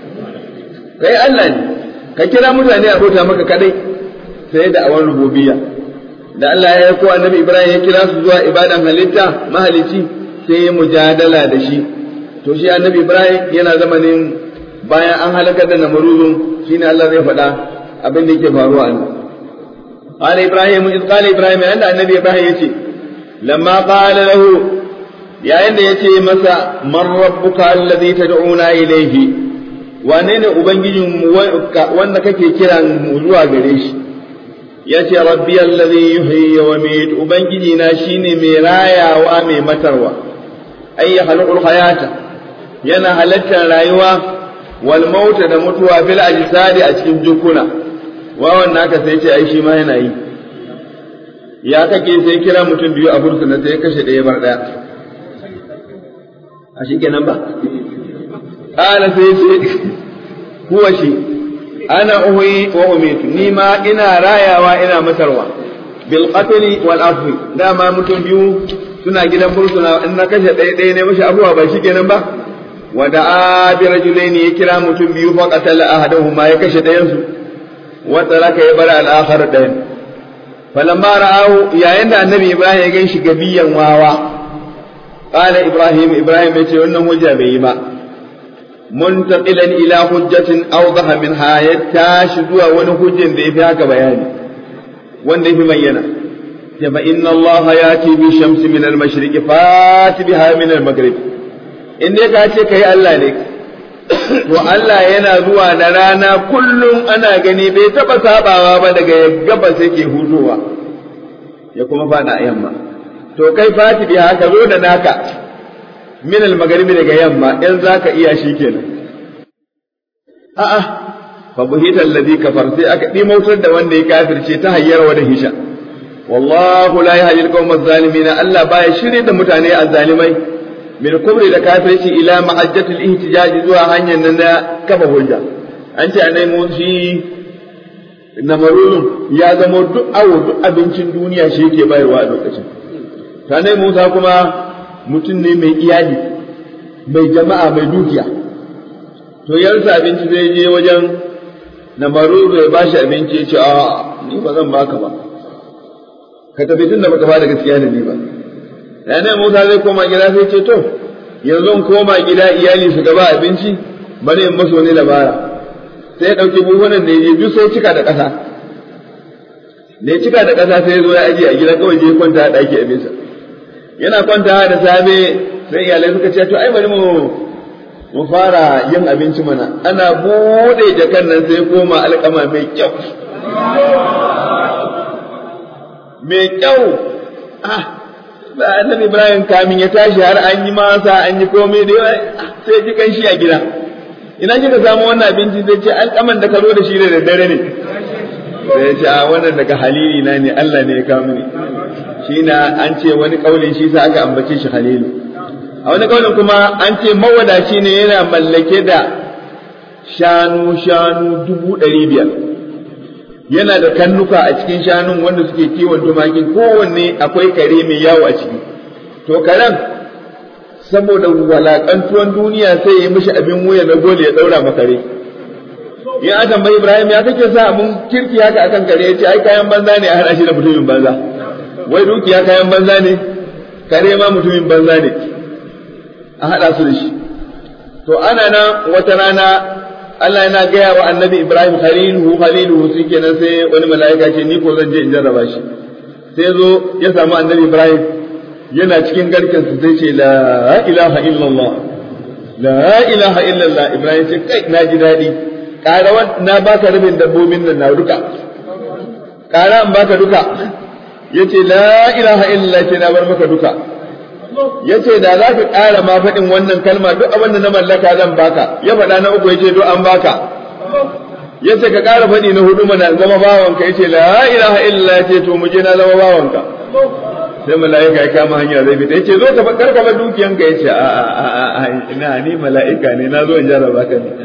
kai Allah ne ka kira mutane a bauta maka kadai sai da awan rububiyya da Allah ya ko annabi Ibrahim ya kira su zuwa ibadan halitta mahalici sai ya mujadala da shi to shi annabi Ibrahim yana zamanin bayan an halakar da namuruzun shine Allah zai faɗa abin da yake faruwa ne قال إبراهيم إذ قال إبراهيم عند النبي إبراهيم يتي لما قال له يا عند يتي مسا من ربك الذي تدعونا إليه wane ne ubangijin wanda kake kiran mu zuwa gare shi yace rabbi allazi yuhyi wa yumiit ubangiji na shine mai rayawa mai matarwa ay yakhluqul hayata yana halattar rayuwa wal mauta da mutuwa fil ajsadi a cikin jukuna wawan naka sai ce ai shi ma yana yi ya kake sai kira mutum biyu a bursuna sai kashe ɗaya bar ɗaya a shi kenan ba ƙala sai ce kuwa shi ana uhuyi wa umitu ni ma ina rayawa ina matarwa bil qatli wal afwi dama mutum biyu suna gidan bursuna in na kashe ɗaya ɗaya ne mashi abuwa ba shi kenan ba wa da'a bi rajulaini ya kira mutum biyu fa qatala ahaduhuma ya kashe ɗayan su وترك يبرع الآخر دين فلما رآه يا عند النبي إبراهيم يجي شقبيا واوا قال إبراهيم إبراهيم يتي أنه جابيما منتقلا إلى حجة أوضح منها يتاشدوا ونهج ذي فيها كبياني وان في مينا فإن الله يأتي بالشمس من المشرق فات بها من المغرب إنك أتيك يا الله لك to Allah yana zuwa na rana kullum ana gani bai taɓa sabawa ba daga gabas yake hudowa ya kuma fada a yamma to kai fati bi haka zo da naka min al-magharibi daga yamma in zaka iya shi kenan a'a fa buhita alladhi kafar sai aka dimautar da wanda ya kafirce ta hayyar wa da hisha wallahu la yahdi al-qawma adh-dhalimin Allah baya shirye da mutane azzalimai min kubri da kafirci ila ma'ajjatul ihtijaj zuwa hanyar nan na kafa hujja an ce anai mun shi namarun ya zama duk awo duk abincin duniya shi yake bayarwa a lokacin tanai Musa kuma mutum ne mai iyali mai jama'a mai dukiya to yarsa abinci zai je wajen namarun ya bashi abinci ya ce a ni ba zan baka ba ka tafi tun da baka fara gaskiya da ni ba ranar Musa zai koma gida sai ce to yanzu in koma gida iyali su gaba abinci bari in maso ne labara sai ya ɗauki buhunan da ya duk sai cika da ƙasa da ya cika da ƙasa sai ya zo ya ajiye a gida kawai je kwanta a ɗaki abinsa yana kwanta da safe sai iyalai suka ce to ai bari mu mu fara yin abinci mana ana bude jakan nan sai koma alƙama mai kyau mai kyau ah ba annabi ibrahim kamin ya tashi har an yi masa an yi komai da yawa sai ji kanshi a gida ina kika samu wannan abinci zai ce alƙaman da ka zo da shi da daddare ne sai ya ce a wannan daga halili na ne Allah ne ya kawo mini shi na an ce wani kaulin shi sa aka ambace shi halilu a wani kaulin kuma an ce mawadaci ne yana mallake da shanu shanu dubu ɗari biyar yana da kannuka a cikin shanun wanda suke kiwon tumakin kowanne akwai kare mai yawo a ciki to karen saboda walakantuwan duniya sai ya yi mishi abin wuya na gole ya ɗaura ma kare in a tambayi Ibrahim ya kake sa abun kirki haka akan kare ya ce ai kayan banza ne a hada shi da mutumin banza wai dukiya kayan banza ne kare ma mutumin banza ne a hada su da shi to ana nan wata rana Allah yana gaya wa annabi Ibrahim khaliluhu khaliluhu shi kenan sai wani mala'ika ce ni ko zan je in jarraba shi sai zo ya samu annabi Ibrahim yana cikin garken su sai ce la ilaha illallah la ilaha illallah Ibrahim ce kai na ji daɗi ƙara na baka rabin dabbobin nan na duka ƙara in baka duka yace la ilaha illallah ce na bar maka duka yace da za ka ƙara ma faɗin wannan kalma duk abin da na mallaka zan baka ya faɗa na uku yace duk an baka yace ka ƙara faɗi na hudu mana zama bawanka yace la ilaha illallah yace to mu je na zama bawanka sai mala'ika ya kama hanya zai fita yace zo ka bakar ka dukiyanka yace a a a ina ni mala'ika ne na zo in jarraba ka ne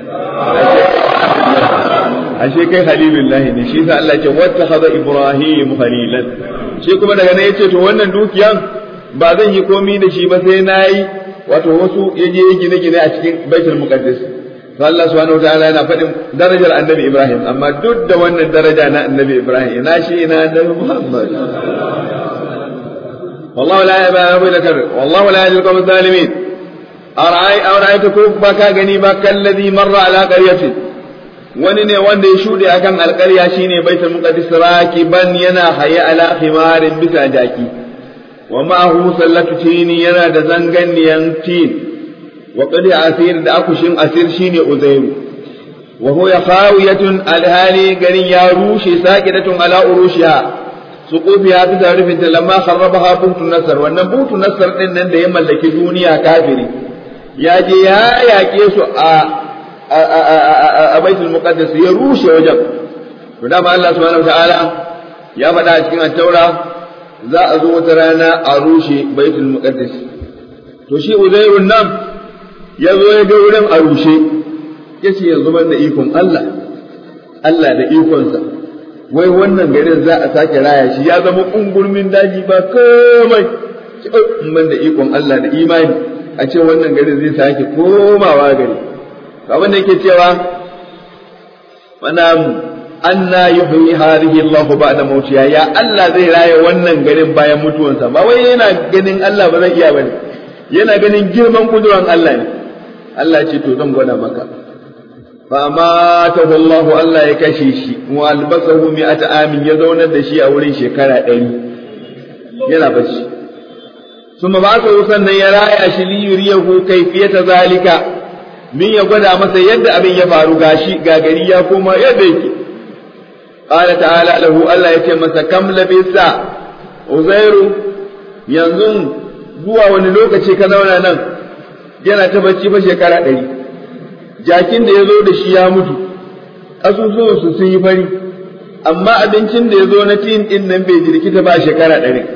ashe kai halilullahi ne shi sa Allah ya ce wattakhadha ibrahim khalilan shi kuma daga nan yace to wannan dukiyan ba zan yi komi da shi ba sai nayi wato wasu yaje gine gine a cikin baitul muqaddas to Allah subhanahu wataala yana faɗin darajar annabi Ibrahim amma duk da wannan daraja na annabi Ibrahim ina shi ina annabi Muhammad والله لا يبقى لك والله لا يهدي القوم الظالمين أرأي أرأيتكم بكا غنيبا كالذي مر على قرية wani ne wanda ya shuɗe akan alƙarya shine baitul muqaddis rakiban yana haye ala khimarin bisa jaki wa ma'ahu sallatu tini yana da zanganniyan tin wa qad asir da akushin asir shine uzairu wa huwa khawiyatun alhali garin ya rushe saqidatun ala urushiha suqufiha bisa rufin ta lamma kharrabaha butu nasar wannan butu nasar din nan da ya mallaki duniya kafiri ya je ya yaƙe su a a baitul muqaddas ya rushe wajen to dama Allah subhanahu wataala ya faɗa a cikin at-taura za a zo wata rana a rushe baitul muqaddas to shi uzairun nan ya zo ya ga wurin a rushe yace yanzu ban da ikon Allah Allah da ikonsa wai wannan garin za a sake raya shi ya zama kungurmin daji ba komai ban da ikon Allah da imani a ce wannan garin zai sake komawa gari abin da yake cewa mana anna yuhyi hadhihi Allah ba'da mautiha ya Allah zai raye wannan garin bayan mutuwansa ba wai yana ganin Allah ba zai iya bane yana ganin girman kuduran Allah ne Allah ce to zan gwada maka fa amatahu Allah Allah ya kashe shi wa albasahu mi'ata amin ya zaunar da shi a wurin shekara ɗari yana bacci ثم بعثه sannan ya raya shi li yuriyahu kayfiyata zalika min ya gwada masa yadda abin ya faru gashi ga gari ya koma yadda yake qala ta'ala lahu Allah yace masa kam labisa uzairu yanzu zuwa wani lokaci ka zauna nan yana ta bacci fa shekara ɗari jakin da ya zo da shi ya mutu ƙasusuwan su sun yi fari amma abincin da ya zo na tin ɗin nan bai jirkita ba shekara ɗari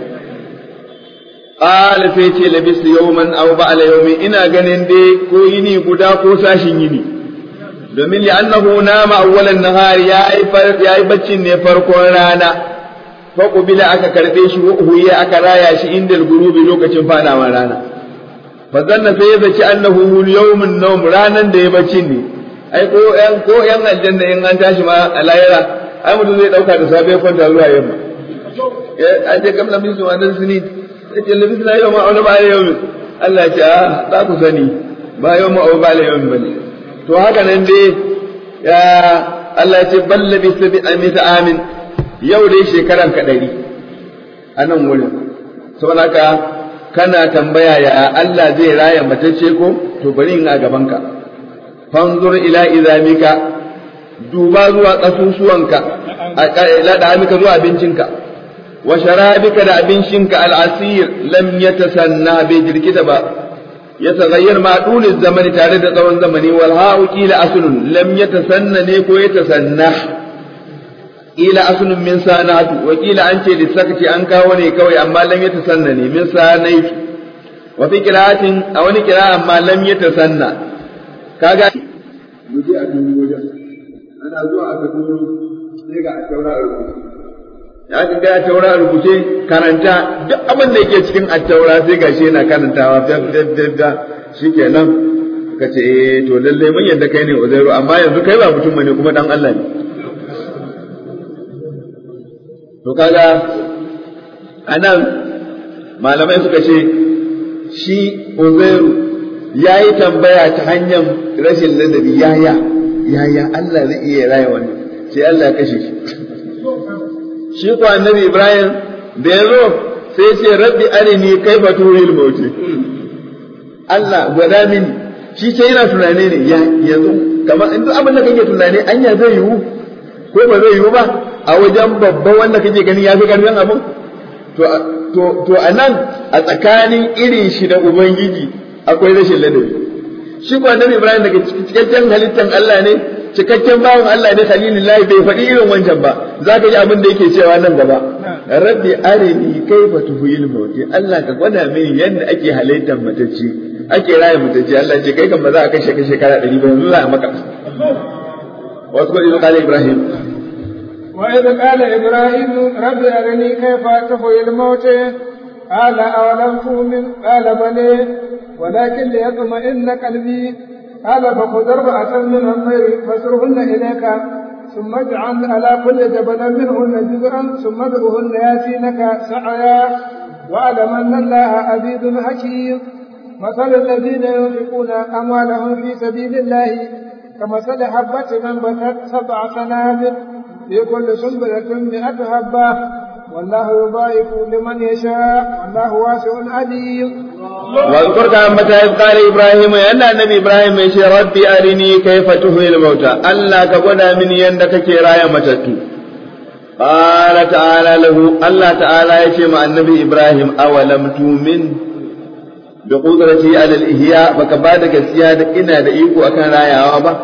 Ƙala sai ce labis yawman aw ba'ala yawmin ina ganin dai ko yini guda ko sashin yini domin li annahu nama awwalan nahari ya yi baccin ne farkon rana fa qubila aka karbe shi huya aka raya shi inda gurubi lokacin fadawa rana fa zanna sai ya zaci annahu yawmun nawm ranan da ya baccin ne ai ko yan ko yan aljanna in an tashi ma a layara ai mutum zai dauka da safe kwanta zuwa yamma an je kamla min su wannan sinin yake labisna yau ma wani bayan yau Allah ya ce a za ku sani ba yau ma wani bayan yau bane to haka nan dai ya Allah ya ce bal labisa bi amita amin yau dai shekaran ka ɗari a nan wurin saboda haka kana tambaya ya Allah zai raya matacce ko to bari in a gabanka fanzur ila izamika duba zuwa ƙasusuwanka ila da amika zuwa abincinka wa sharabika da abincinka al'asir lam yatasanna bai jirkita ba ya tagayyar ma dulin zamani tare da tsawon zamani wal ha'u qila aslun lam yatasanna ne ko yatasanna ila aslun min sanatu wa qila an ce lisakati an kawo ne kawai amma lam yatasanna ne min sanaitu wa fi qira'atin a wani qira'a amma lam yatasanna kaga muje a duniya wajen ana zuwa aka duniya sai ga a taura a rubuce ya ka ga taura a rubuce karanta duk abin da yake cikin attaura sai gashi yana karantawa da da shikenan ka ce eh to lalle mun yadda kai ne uzairu amma yanzu kai ba mutum bane kuma dan Allah ne to kaga anan malamai suka ce shi uzairu ya yi tambaya ta hanyar rashin ladabi yaya yaya Allah zai iya raya wani sai Allah ya kashe shi shi ko annabi Ibrahim da ya zo sai ce rabbi arini kaifa tuhil mauti Allah gwada mini shi ce yana tunane ne ya yanzu kamar in duk abin da kake tunane anya zai yiwu ko ba zai yiwu ba a wajen babban wanda kake gani ya fi karfin abin to to to anan a tsakanin irin shi da ubangiji akwai rashin ladabi shi ko annabi Ibrahim daga cikakken halittan Allah ne cikakken bawan Allah ne khalilullahi bai faɗi irin wancan ba za ka ji abin da yake cewa nan gaba rabbi arini kaifa tuhil mauti Allah ka gwada mini yadda ake halittar matacce ake raya matacce Allah ce kai kan ba za a kashe ka shekara ɗari ba yanzu za a maka wasu kuɗi su kala Ibrahim وإذ قال إبراهيم رب أرني كيف تحيي الموت قال أولم تؤمن قال بلى ولكن ليطمئن قلبي قال فخذ أربعة من الطير فاسرهن إليك ثم اجعل على كل جبل منهن جزءا ثم ادعهن ياتينك سعيا واعلم أن الله عزيز حكيم مثل الذين ينفقون أموالهم في سبيل الله كمثل حبة أنبتت سبع سنابل في كل سنبلة مئة حبة والله يضاعف لمن يشاء والله واسع عليم واذكر كما متى إذ قال إبراهيم أن النبي إبراهيم يشي ربي أرني كيف تحيي الموتى ألا كقنا من يندك كرايا متتو قال تعالى له الله تعالى يشي مع النبي إبراهيم أولم تؤمن بقدرتي على الإحياء فكبادك السيادة إنا دئيكو أكان رايا وابا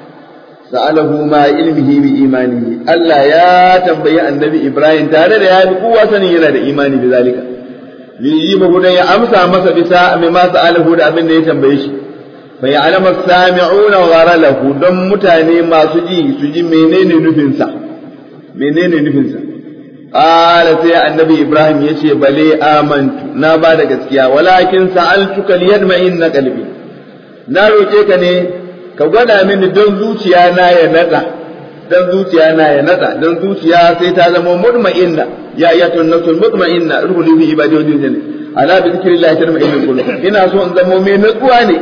سأله ما علمه بإيمانه ألا يا تنبي النبي إبراهيم تعالى يا بقوة سنين إيماني بذلك liyibahu dan ya amsa masa bisa mai ma sa'alahu da abin da ya tambaye shi fa ya'lamu as-sami'una gharalahu don mutane masu ji su ji menene nufin sa menene nufin sa qala sai annabi ibrahim yace bale amantu na ba da gaskiya walakin sa'altuka liyadma'inna qalbi na roke ka ne ka gwada mini don zuciya na ya nada dan zuciya na ya nada dan zuciya sai ta zama mutma'inna ya ayyatu nafsul mutma'inna ruhul bi ibadi wa jinni ala bi zikrillah tatma'innul qulub ina so in zama mai natsuwa ne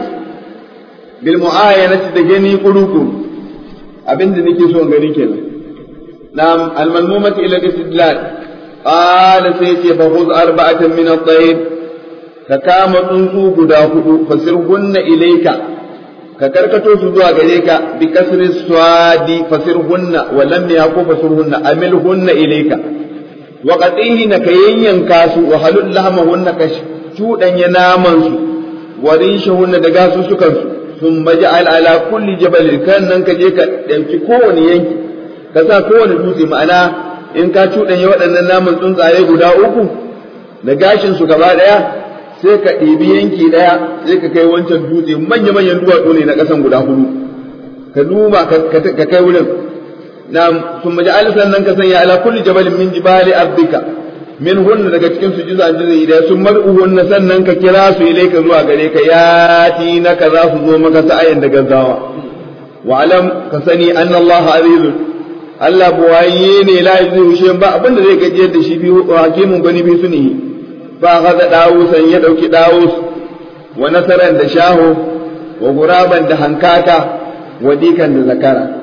bil mu'ayanati da gani kuruku abinda nake so in gani kenan nam al manmumat ila istidlal qala sai ce fa khudh arba'atan min at-tayr ka kama tsuntsu guda hudu fasirhunna ilayka ka karkato su zuwa gare ka bi kasri swadi fasirhunna wa lam yaqu fasirhunna amilhunna ilayka wa qatihina ka yanyanka su wa halul lahmahunna ka cudanya naman su wa rishahunna da gasu sukan su sun maja'al ala kulli jabal kan nan ka je ka dauki kowane yanki ka sa kowane dutse ma'ana in ka cudanya waɗannan naman tsuntsaye guda uku da gashin su gaba daya sai ka ɗebi yanki ɗaya sai ka kai wancan dutse manya-manyan duwatsu ne na ƙasan guda hudu ka duba ka kai wurin na sun maji alisan nan ka sanya ala kulli jabalin min jibali ardika min hunna daga cikin su jiza jiza da sun mar'uhunna sannan ka kira su ilai ka zuwa gare ka ya ti na ka za su zo maka sa'ayan da gaggawa wa alam ka sani anna Allah azizun Allah buwaye ne la yuzu ba abinda zai gajiyar da shi biyu hakimun gani bi sunihi ba haza ɗawusan ya ɗauki ɗawus wa nasaran da shaho wa guraban da hankaka wa dikan da zakara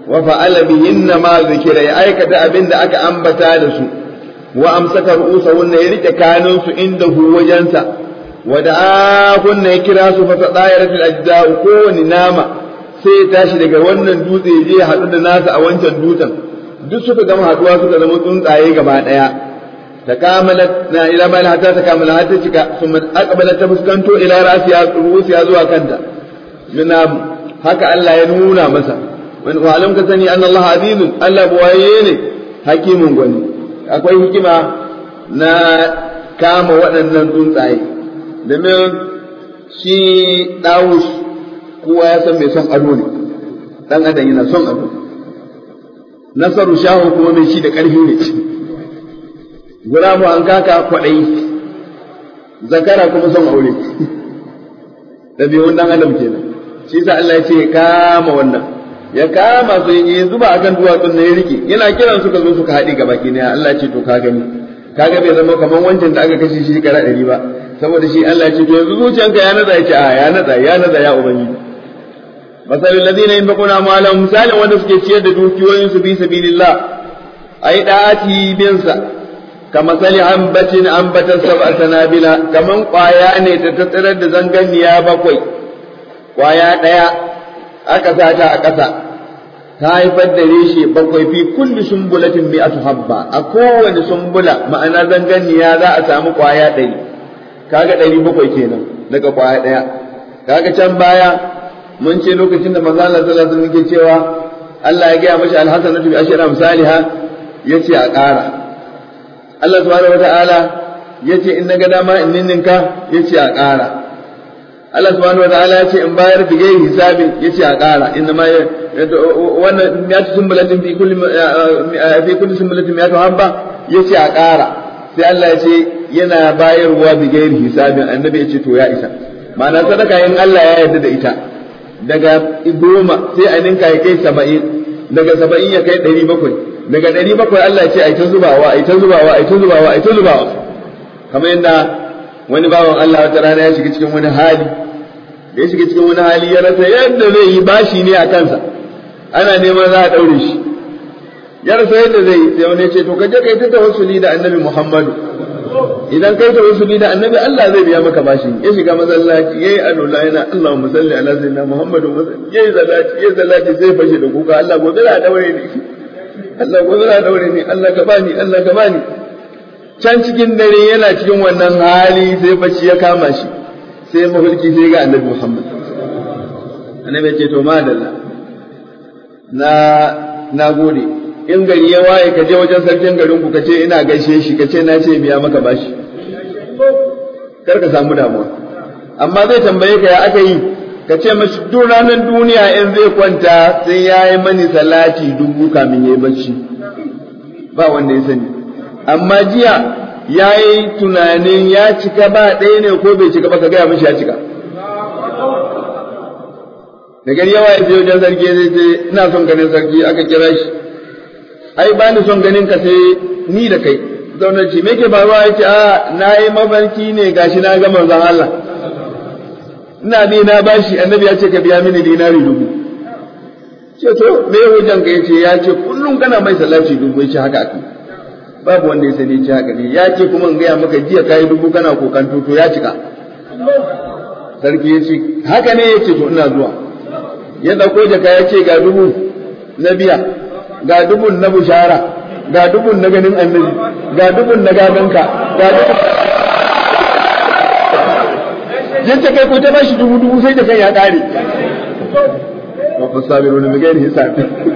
wa fa'ala bihinna ma zikira ya aikata abin da aka ambata da su wa amsaka ru'usahunna ya rike kanun su inda hu wajensa wa da'ahunna ya kira su fa tadayara fil ajda'u kowani nama sai ya tashi daga wannan dutse ya je ya haɗu da nasa a wancan dutsen duk suka gama haɗuwa suka zama tsuntsaye gaba ɗaya تكاملت إلى ما حتى تكامل حتى تشكا ثم أقبلت تفسكنتو إلى رأسها رؤوسها زوا كنتا من هكا ألا ينونا مسا وعلم كسني أن الله عزيز ألا بوائيين حكيم غني akwai hikima na kama waɗannan tsuntsaye domin shi ɗawus kowa ya san mai son ado ne ɗan adam yana son ado nasaru shahu kuma mai shi da ƙarfi ne guramu an kaka kwaɗayi zakara kuma son aure ɗabi'un ɗan adam kenan shi sa Allah ya ce ya kama wannan ya kama su ya zuba akan duwatsun na ya rike yana kiran suka zo suka haɗe gaba ki Allah ya ce to ka gani kaga bai zama kamar wancan da aka kashe shi kara ɗari ba saboda shi Allah ya ce to yanzu zuciyanka ya naza ya ce a ya naza ya naza ya ubangiji masalul ladina yunfiquna amwalahum misalin wanda suke ciyar da dukiyoyinsu bi sabilillah ai da'ati bin sa كمثل أنبت أنبت سبع سنابل كمن قوايا ne ta tattarar da zanganiya bakwai kwaya ɗaya aka sata a ƙasa ta haifar da reshe bakwai fi kulli sumbulatin mi'atu habba a kowane sumbula ma'ana zanganiya za a samu kwaya ɗari kaga ɗari bakwai kenan daga kwaya ɗaya kaga can baya mun ce lokacin da manzo Allah sallallahu alaihi wasallam cewa Allah ya gaya mashi alhasanatu bi ashri amsalha yace a ƙara Allah subhanahu wata'ala ya ce in na ga dama in ninninka ya ce a ƙara Allah subhanahu wata'ala ya ce in bayar da gairi hisabin ya ce a ƙara inna ma wannan ya ci sumbulatin fi kulli fi kulli sumbulatin ya habba ya ce a ƙara sai Allah ya ce yana bayarwa bi gairi hisabin annabi ya ce to ya isa ma'ana sadaka in Allah ya yarda da ita daga goma sai a ninka ya kai saba'in daga saba'in ya kai ɗari bakwai daga ɗari bakwai Allah ce ai ta zubawa ai ta zubawa ai ta zubawa ai ta zubawa kamar yadda wani bawan Allah wata rana ya shiga cikin wani hali da ya shiga cikin wani hali ya rasa yadda zai yi bashi ne a kansa ana neman za a ɗaure shi ya rasa yadda zai yi sai wani ya ce to ka je kai ta tawassuli da annabi Muhammadu idan kai tawassuli da annabi Allah zai biya maka bashi ya shiga masallaci yayi alola yana Allahumma salli ala sayyidina Muhammadu yayi zalati yayi zalati sai fashe da kuka Allah gobe za a daure ni Allah gobe za a daure ni Allah ka bani Allah ka bani can cikin dare yana cikin wannan hali sai bacci ya kama shi sai mafarki sai ga annabi Muhammad annabi ya ce to madalla na na gode in gari ya waye ka je wajen sarkin garin ku ka ce ina gaishe shi ka ce na ce biya maka bashi kar ka samu damuwa amma zai tambaye ka ya aka yi ka ce mashi duk ranar duniya in zai kwanta sai ya yi mani salati dubu kamin ya yi bacci ba wanda ya sani amma jiya ya yi tunanin ya cika ba ɗaya ne ko bai cika ba ka gaya mashi ya cika da gari yawa ya je wajen sarki zai ce ina son ganin sarki aka kira shi ai ba ni son ganin ka sai ni da kai zaunar ce me ke faruwa ya ce a na yi mafarki ne gashi na ga manzon Allah ina bi na bashi annabi ya ce ka biya mini dinari dubu ce to me hujjan ka yace ya ce kullum kana mai salati dubu yace haka aka babu wanda ya sani ce haka ne ya ce kuma in gaya maka jiya kai dubu kana kokan to ya cika sarki ya ce haka ne yace to ina zuwa ya dauko jaka ya ce ga dubu na biya ga dubun na bushara ga dubun na ganin annabi ga dubun na gaganka ga dubun yace kai ko ta bashi dubu dubu sai da kai ya kare wa fasabiruna bi ghairi hisab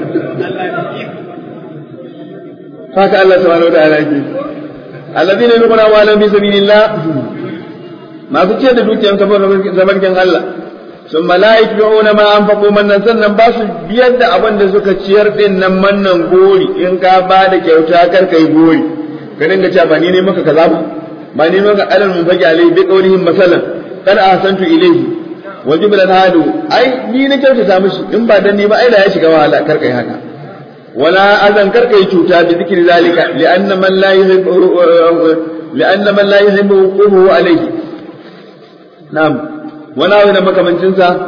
haka Allah subhanahu wa ta'ala yake alladhina yunfiquna amwalahum fi sabilillah masu ce da dukiyan kafar zabarkin Allah sun mala'ik bi'una ma anfaqu mannan sannan ba su biyar da abin da suka ciyar din nan mannan gori in ka ba da kyauta kar kai gori ka dinga cewa ba ni ne maka kaza ba ba ni maka alal mun fage alai bi qawlihim masalan kad ahsantu ilayhi wa jiblan hadu ai ni na kyautata mishi in ba dan ni ba ai da ya shiga wahala kar kai haka wala azan kar kai cuta bi zikri zalika li'anna man la yuhibbu li'anna man la yuhibbu quhu alayhi na'am wala wani makamancin sa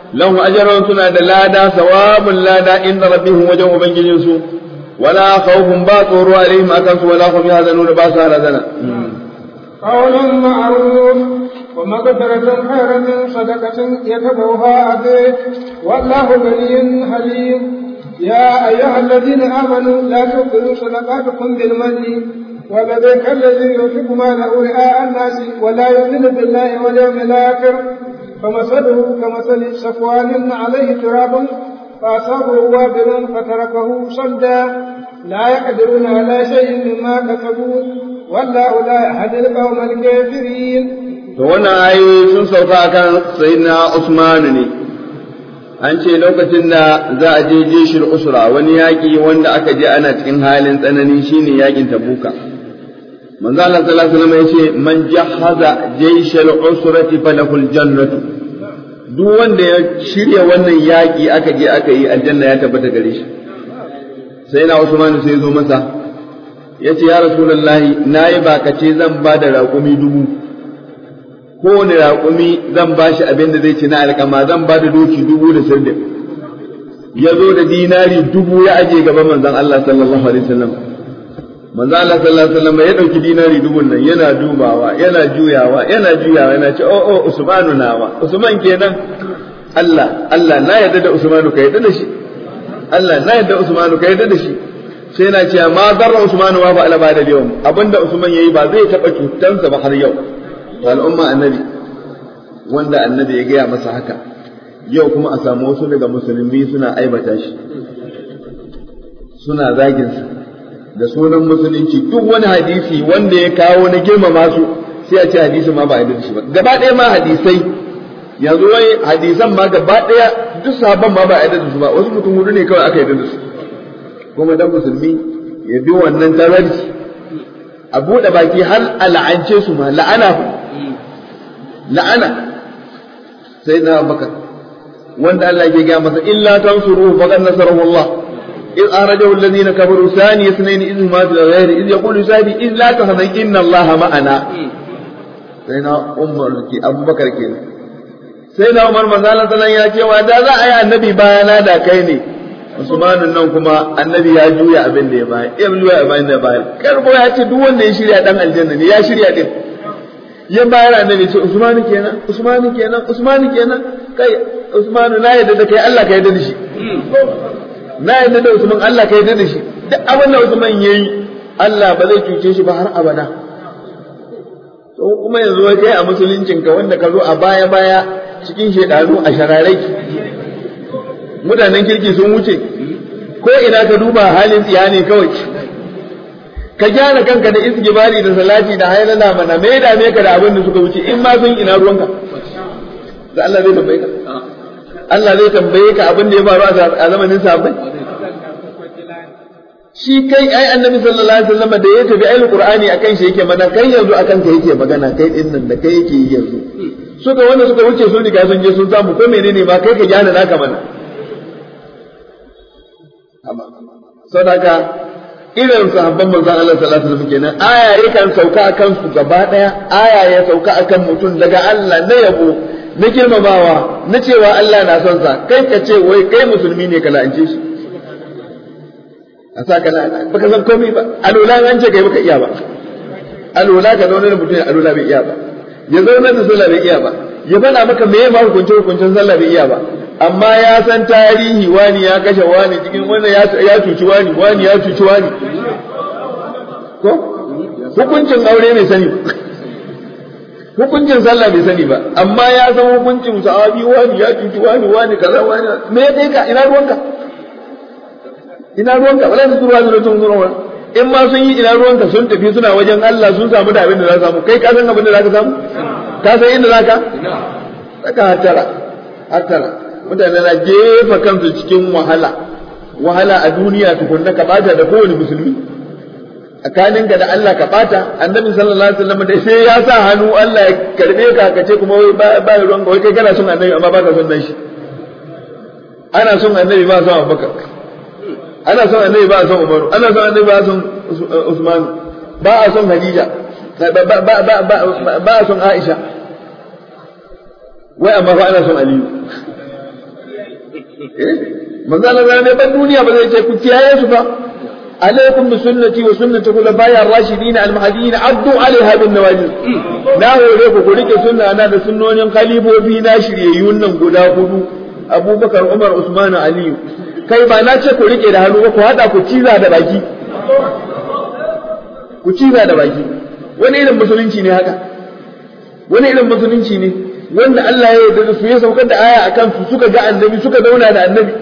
lahum ajrun suna da lada sawabun lada inda rabbihim wajen ubangijin su wala khawfun ba tsoro alaihim akan su wala hum yahzanun ba su halazana قول معروف ومغفرة خير من صدقة يتبعها أبيه والله غني حليم يا أيها الذين آمنوا لا تبطلوا صدقاتكم بالمن وبذلك الذي ينفق ماله رئاء الناس ولا يؤمن بالله واليوم الآخر فمثله كمثل صفوان عليه تراب فأصابه وابل فتركه صلدا لا يقدرون على شيء مما كسبوا والله لا يهدي القوم الكافرين to wannan ayoyi sun sauka akan sayyidina Usman ne an ce lokacin da za a je jeshir usra wani yaƙi wanda aka je ana cikin halin tsanani shine yaƙin tabuka manzo Allah sallallahu alaihi wasallam yace man jahaza jayshal usrati falahul jannatu duk wanda ya shirya wannan yaƙi aka je aka yi aljanna ya tabbata gare shi sai na Usman sai zo masa yace ya rasulullahi nayi bakace zan ba da raƙumi dubu kowane raƙumi zan ba shi abin da zai ci na alƙama zan ba da doki dubu da sirdin ya zo da dinari dubu ya aje gaban manzon Allah sallallahu alaihi wasallam manzon Allah sallallahu alaihi wasallam ya dauki dinari dubun nan yana dubawa yana juyawa yana juyawa yana ce oh oh Usmanu nawa Usman kenan Allah Allah na yarda da Usmanu ka yarda da shi Allah na yarda Usmanu ka yarda da shi sai na ce ma darra Usmanu wa fa ala ba da yau abinda Usman yayi ba zai taba cutansa ba har yau al'umma annabi wanda annabi ya gaya masa haka yau kuma a samu wasu daga musulmi suna aibata shi suna zaginsa da sunan musulunci duk wani hadisi wanda ya kawo na girmama su sai a ce hadisi ma ba a da shi ba gaba ɗaya ma hadisai yanzu wai hadisan ma gaba ɗaya duk sahabban ma ba a da su ba wasu mutum hudu ne kawai aka yarda da su kuma dan musulmi ya bi wannan tararci a buɗe baki har a la'ance su ma la'ana la'ana sai na abubakar wanda Allah ke gaya masa illa tansuru faqad nasarahu Allah إذ أخرجه الذين كفروا ثاني اثنين إذ هما في الغير إذ يقول سادي إذ لا تحزن إن الله معنا سيدنا عمر كي أبو بكر كي سيدنا عمر مثلا صلى يا ce wa da za a yi annabi bayana da kai ne Usmanu nan kuma annabi ya juya abin da ya bayar ya juya abin da ya bayar karbo ya ce duk wanda ya shirya dan aljanna ne ya shirya din ya bayar annabi ce Usmanu kenan Usmanu kenan Usmanu kenan kai Usmanu na yadda da kai Allah ka yadda da shi na yadda da Usman Allah ka yadda da shi duk abin da Usman yayi Allah ba zai cuce shi ba har abada to kuma yanzu wai kai a musuluncin ka wanda ka zo a baya baya cikin shedanu a shararai mutanen kirki sun wuce ko ina ka duba halin tsiya ne kawai ka gyara kanka da isgibari da salati da haylala mana me da me ka da abin da suka wuce in ma sun ina ruwanka da Allah zai tambaye ka Allah zai tambaye ka abin da ya faru a zamanin sahabbai shi kai ai annabi sallallahu alaihi wasallam da ya tafi ayi qur'ani akan shi yake mana kai yanzu akan ka yake magana kai din nan da kai yake yi yanzu suka wanda suka wuce sun riga sun je sun samu ko menene ma kai ka gyara naka mana sadaka irin sahabban manzon Allah sallallahu alaihi wasallam kenan aya yakan sauka akan su gaba daya aya ya sauka akan mutum daga Allah na yabo na girmamawa na cewa Allah na son sa kai ka ce wai kai musulmi ne ka la'ance shi a sa ka la'ana baka san komai ba alula an ce kai baka iya ba alula ka zauna da mutum ya alula bai iya ba ya zauna da sallah bai iya ba ya faɗa maka me ma hukunce hukuncen sallah bai iya ba amma ya san tarihi wani ya kashe wani cikin wannan ya cuci wani wani ya cuci wani ko hukuncin aure bai sani hukuncin sallah bai sani ba amma ya san hukuncin sahabi wani ya cuci wani wani kaza wani me ya kai ka ina ruwanka ina ruwanka wala su zuwa zuwa tun zuwa in ma sun yi ina ruwanka sun tafi suna wajen Allah sun samu da abin da za su samu kai ka san abin da za ka samu ka san inda za ka saka hatara hatara mutane na jefa kansu cikin wahala wahala a duniya tukunna ka bata da kowane musulmi tsakaninka da Allah ka bata annabi sallallahu alaihi wasallam da sai ya sa hannu Allah ya karbe ka ka ce kuma wai ba ruwan wai kai kana son annabi amma baka son nan shi ana son annabi ba son Abubakar ana son annabi ba son Umaru ana son annabi ba son Usman ba a son Khadija ba a son Aisha wai amma fa ana son Aliyu manzo Allah ne ban duniya ba zai ce ku kiyaye su ba alaikum bi sunnati wa sunnati khulafai ar-rashidin al-mahdiyyin addu alaiha bin nawajid na hore ku ku rike sunna na da sunnonin khalifofi na shiryayyun nan guda hudu Abubakar Umar Usman Aliyu kai ba na ce ku rike da hannu ba ku hada ku ciza da baki ku ciza da baki wani irin musulunci ne haka wani irin musulunci ne wanda Allah ya yarda da su ya saukar da aya akan su suka ga annabi suka zauna da annabi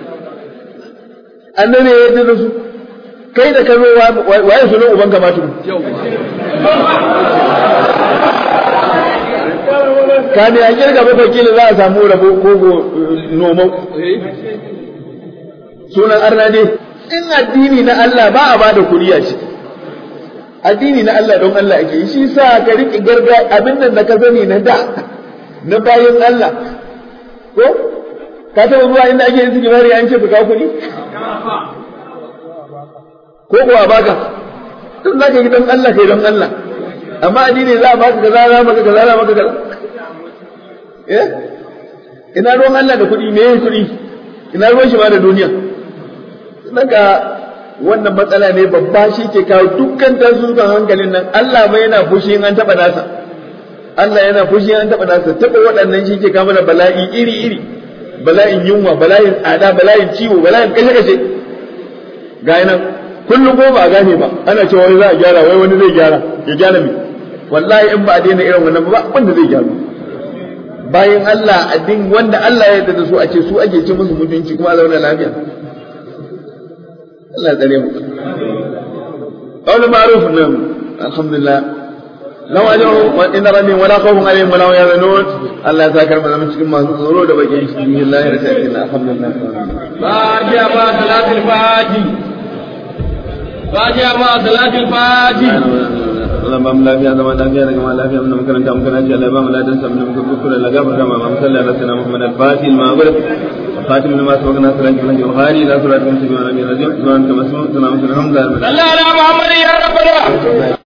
annabi ya yarda da su kai da ka zo waye sunan uban ka ma tuku ka ne a kirga bakwai kila za a samu rabo ko noman sunan arna dai in addini na Allah ba a bada kuɗi a ciki addini na Allah don Allah ake yi shi sa ka riƙe garga abin nan da ka sani na da na bayan Allah ko ka taɓa zuwa inda ake yin sigimari an ce ka kawo kuɗi ko kuwa baka tun za ka yi don Allah kai don Allah amma addini za a baka kaza za maka kaza za maka kaza eh ina ruwan Allah da kuɗi me kuɗi ina ruwan shi ma da duniya daga wannan matsala ne babba shi ke kawo dukkan tasirukan hankalin nan Allah ma yana fushi in an taɓa nasa Allah yana fushi in an taɓa nasa taɓa waɗannan shi ke kawo mana bala'i iri iri bala'in yunwa bala'in tsada bala'in ciwo bala'in kashe kashe ga nan kullum ko ba a gane ba ana cewa wani za a gyara wai wani zai gyara ya gyara me wallahi in ba a daina irin wannan ba wanda zai gyara bayan Allah addin wanda Allah ya yarda da su a ce su ake ce musu mutunci kuma a zauna lafiya Allah ya tsare mu qawlu ma'ruf nan alhamdulillah law ajru wa inna rabbi wala khawfun alaihim wala hum yahzanun Allah ya sakar mu zama cikin masu tsoro da bakin shi billahi rasulillah alhamdulillah fatiha ma salatul fati fatiha ma salatul fati Allah ba mu lafiya zama lafiya daga ma lafiya mun makaranta mun kana Allah ba mu ladan sa mun kuskure la gafar kama ma sallallahu alaihi wasallam Muhammad al-Fatih al-Maghrib خاتم لما سبقنا صلاة الله الغالي لا صلاة من سبحانه الرجيم سبحانك مسلم سلام سلام صلى على محمد يا ربنا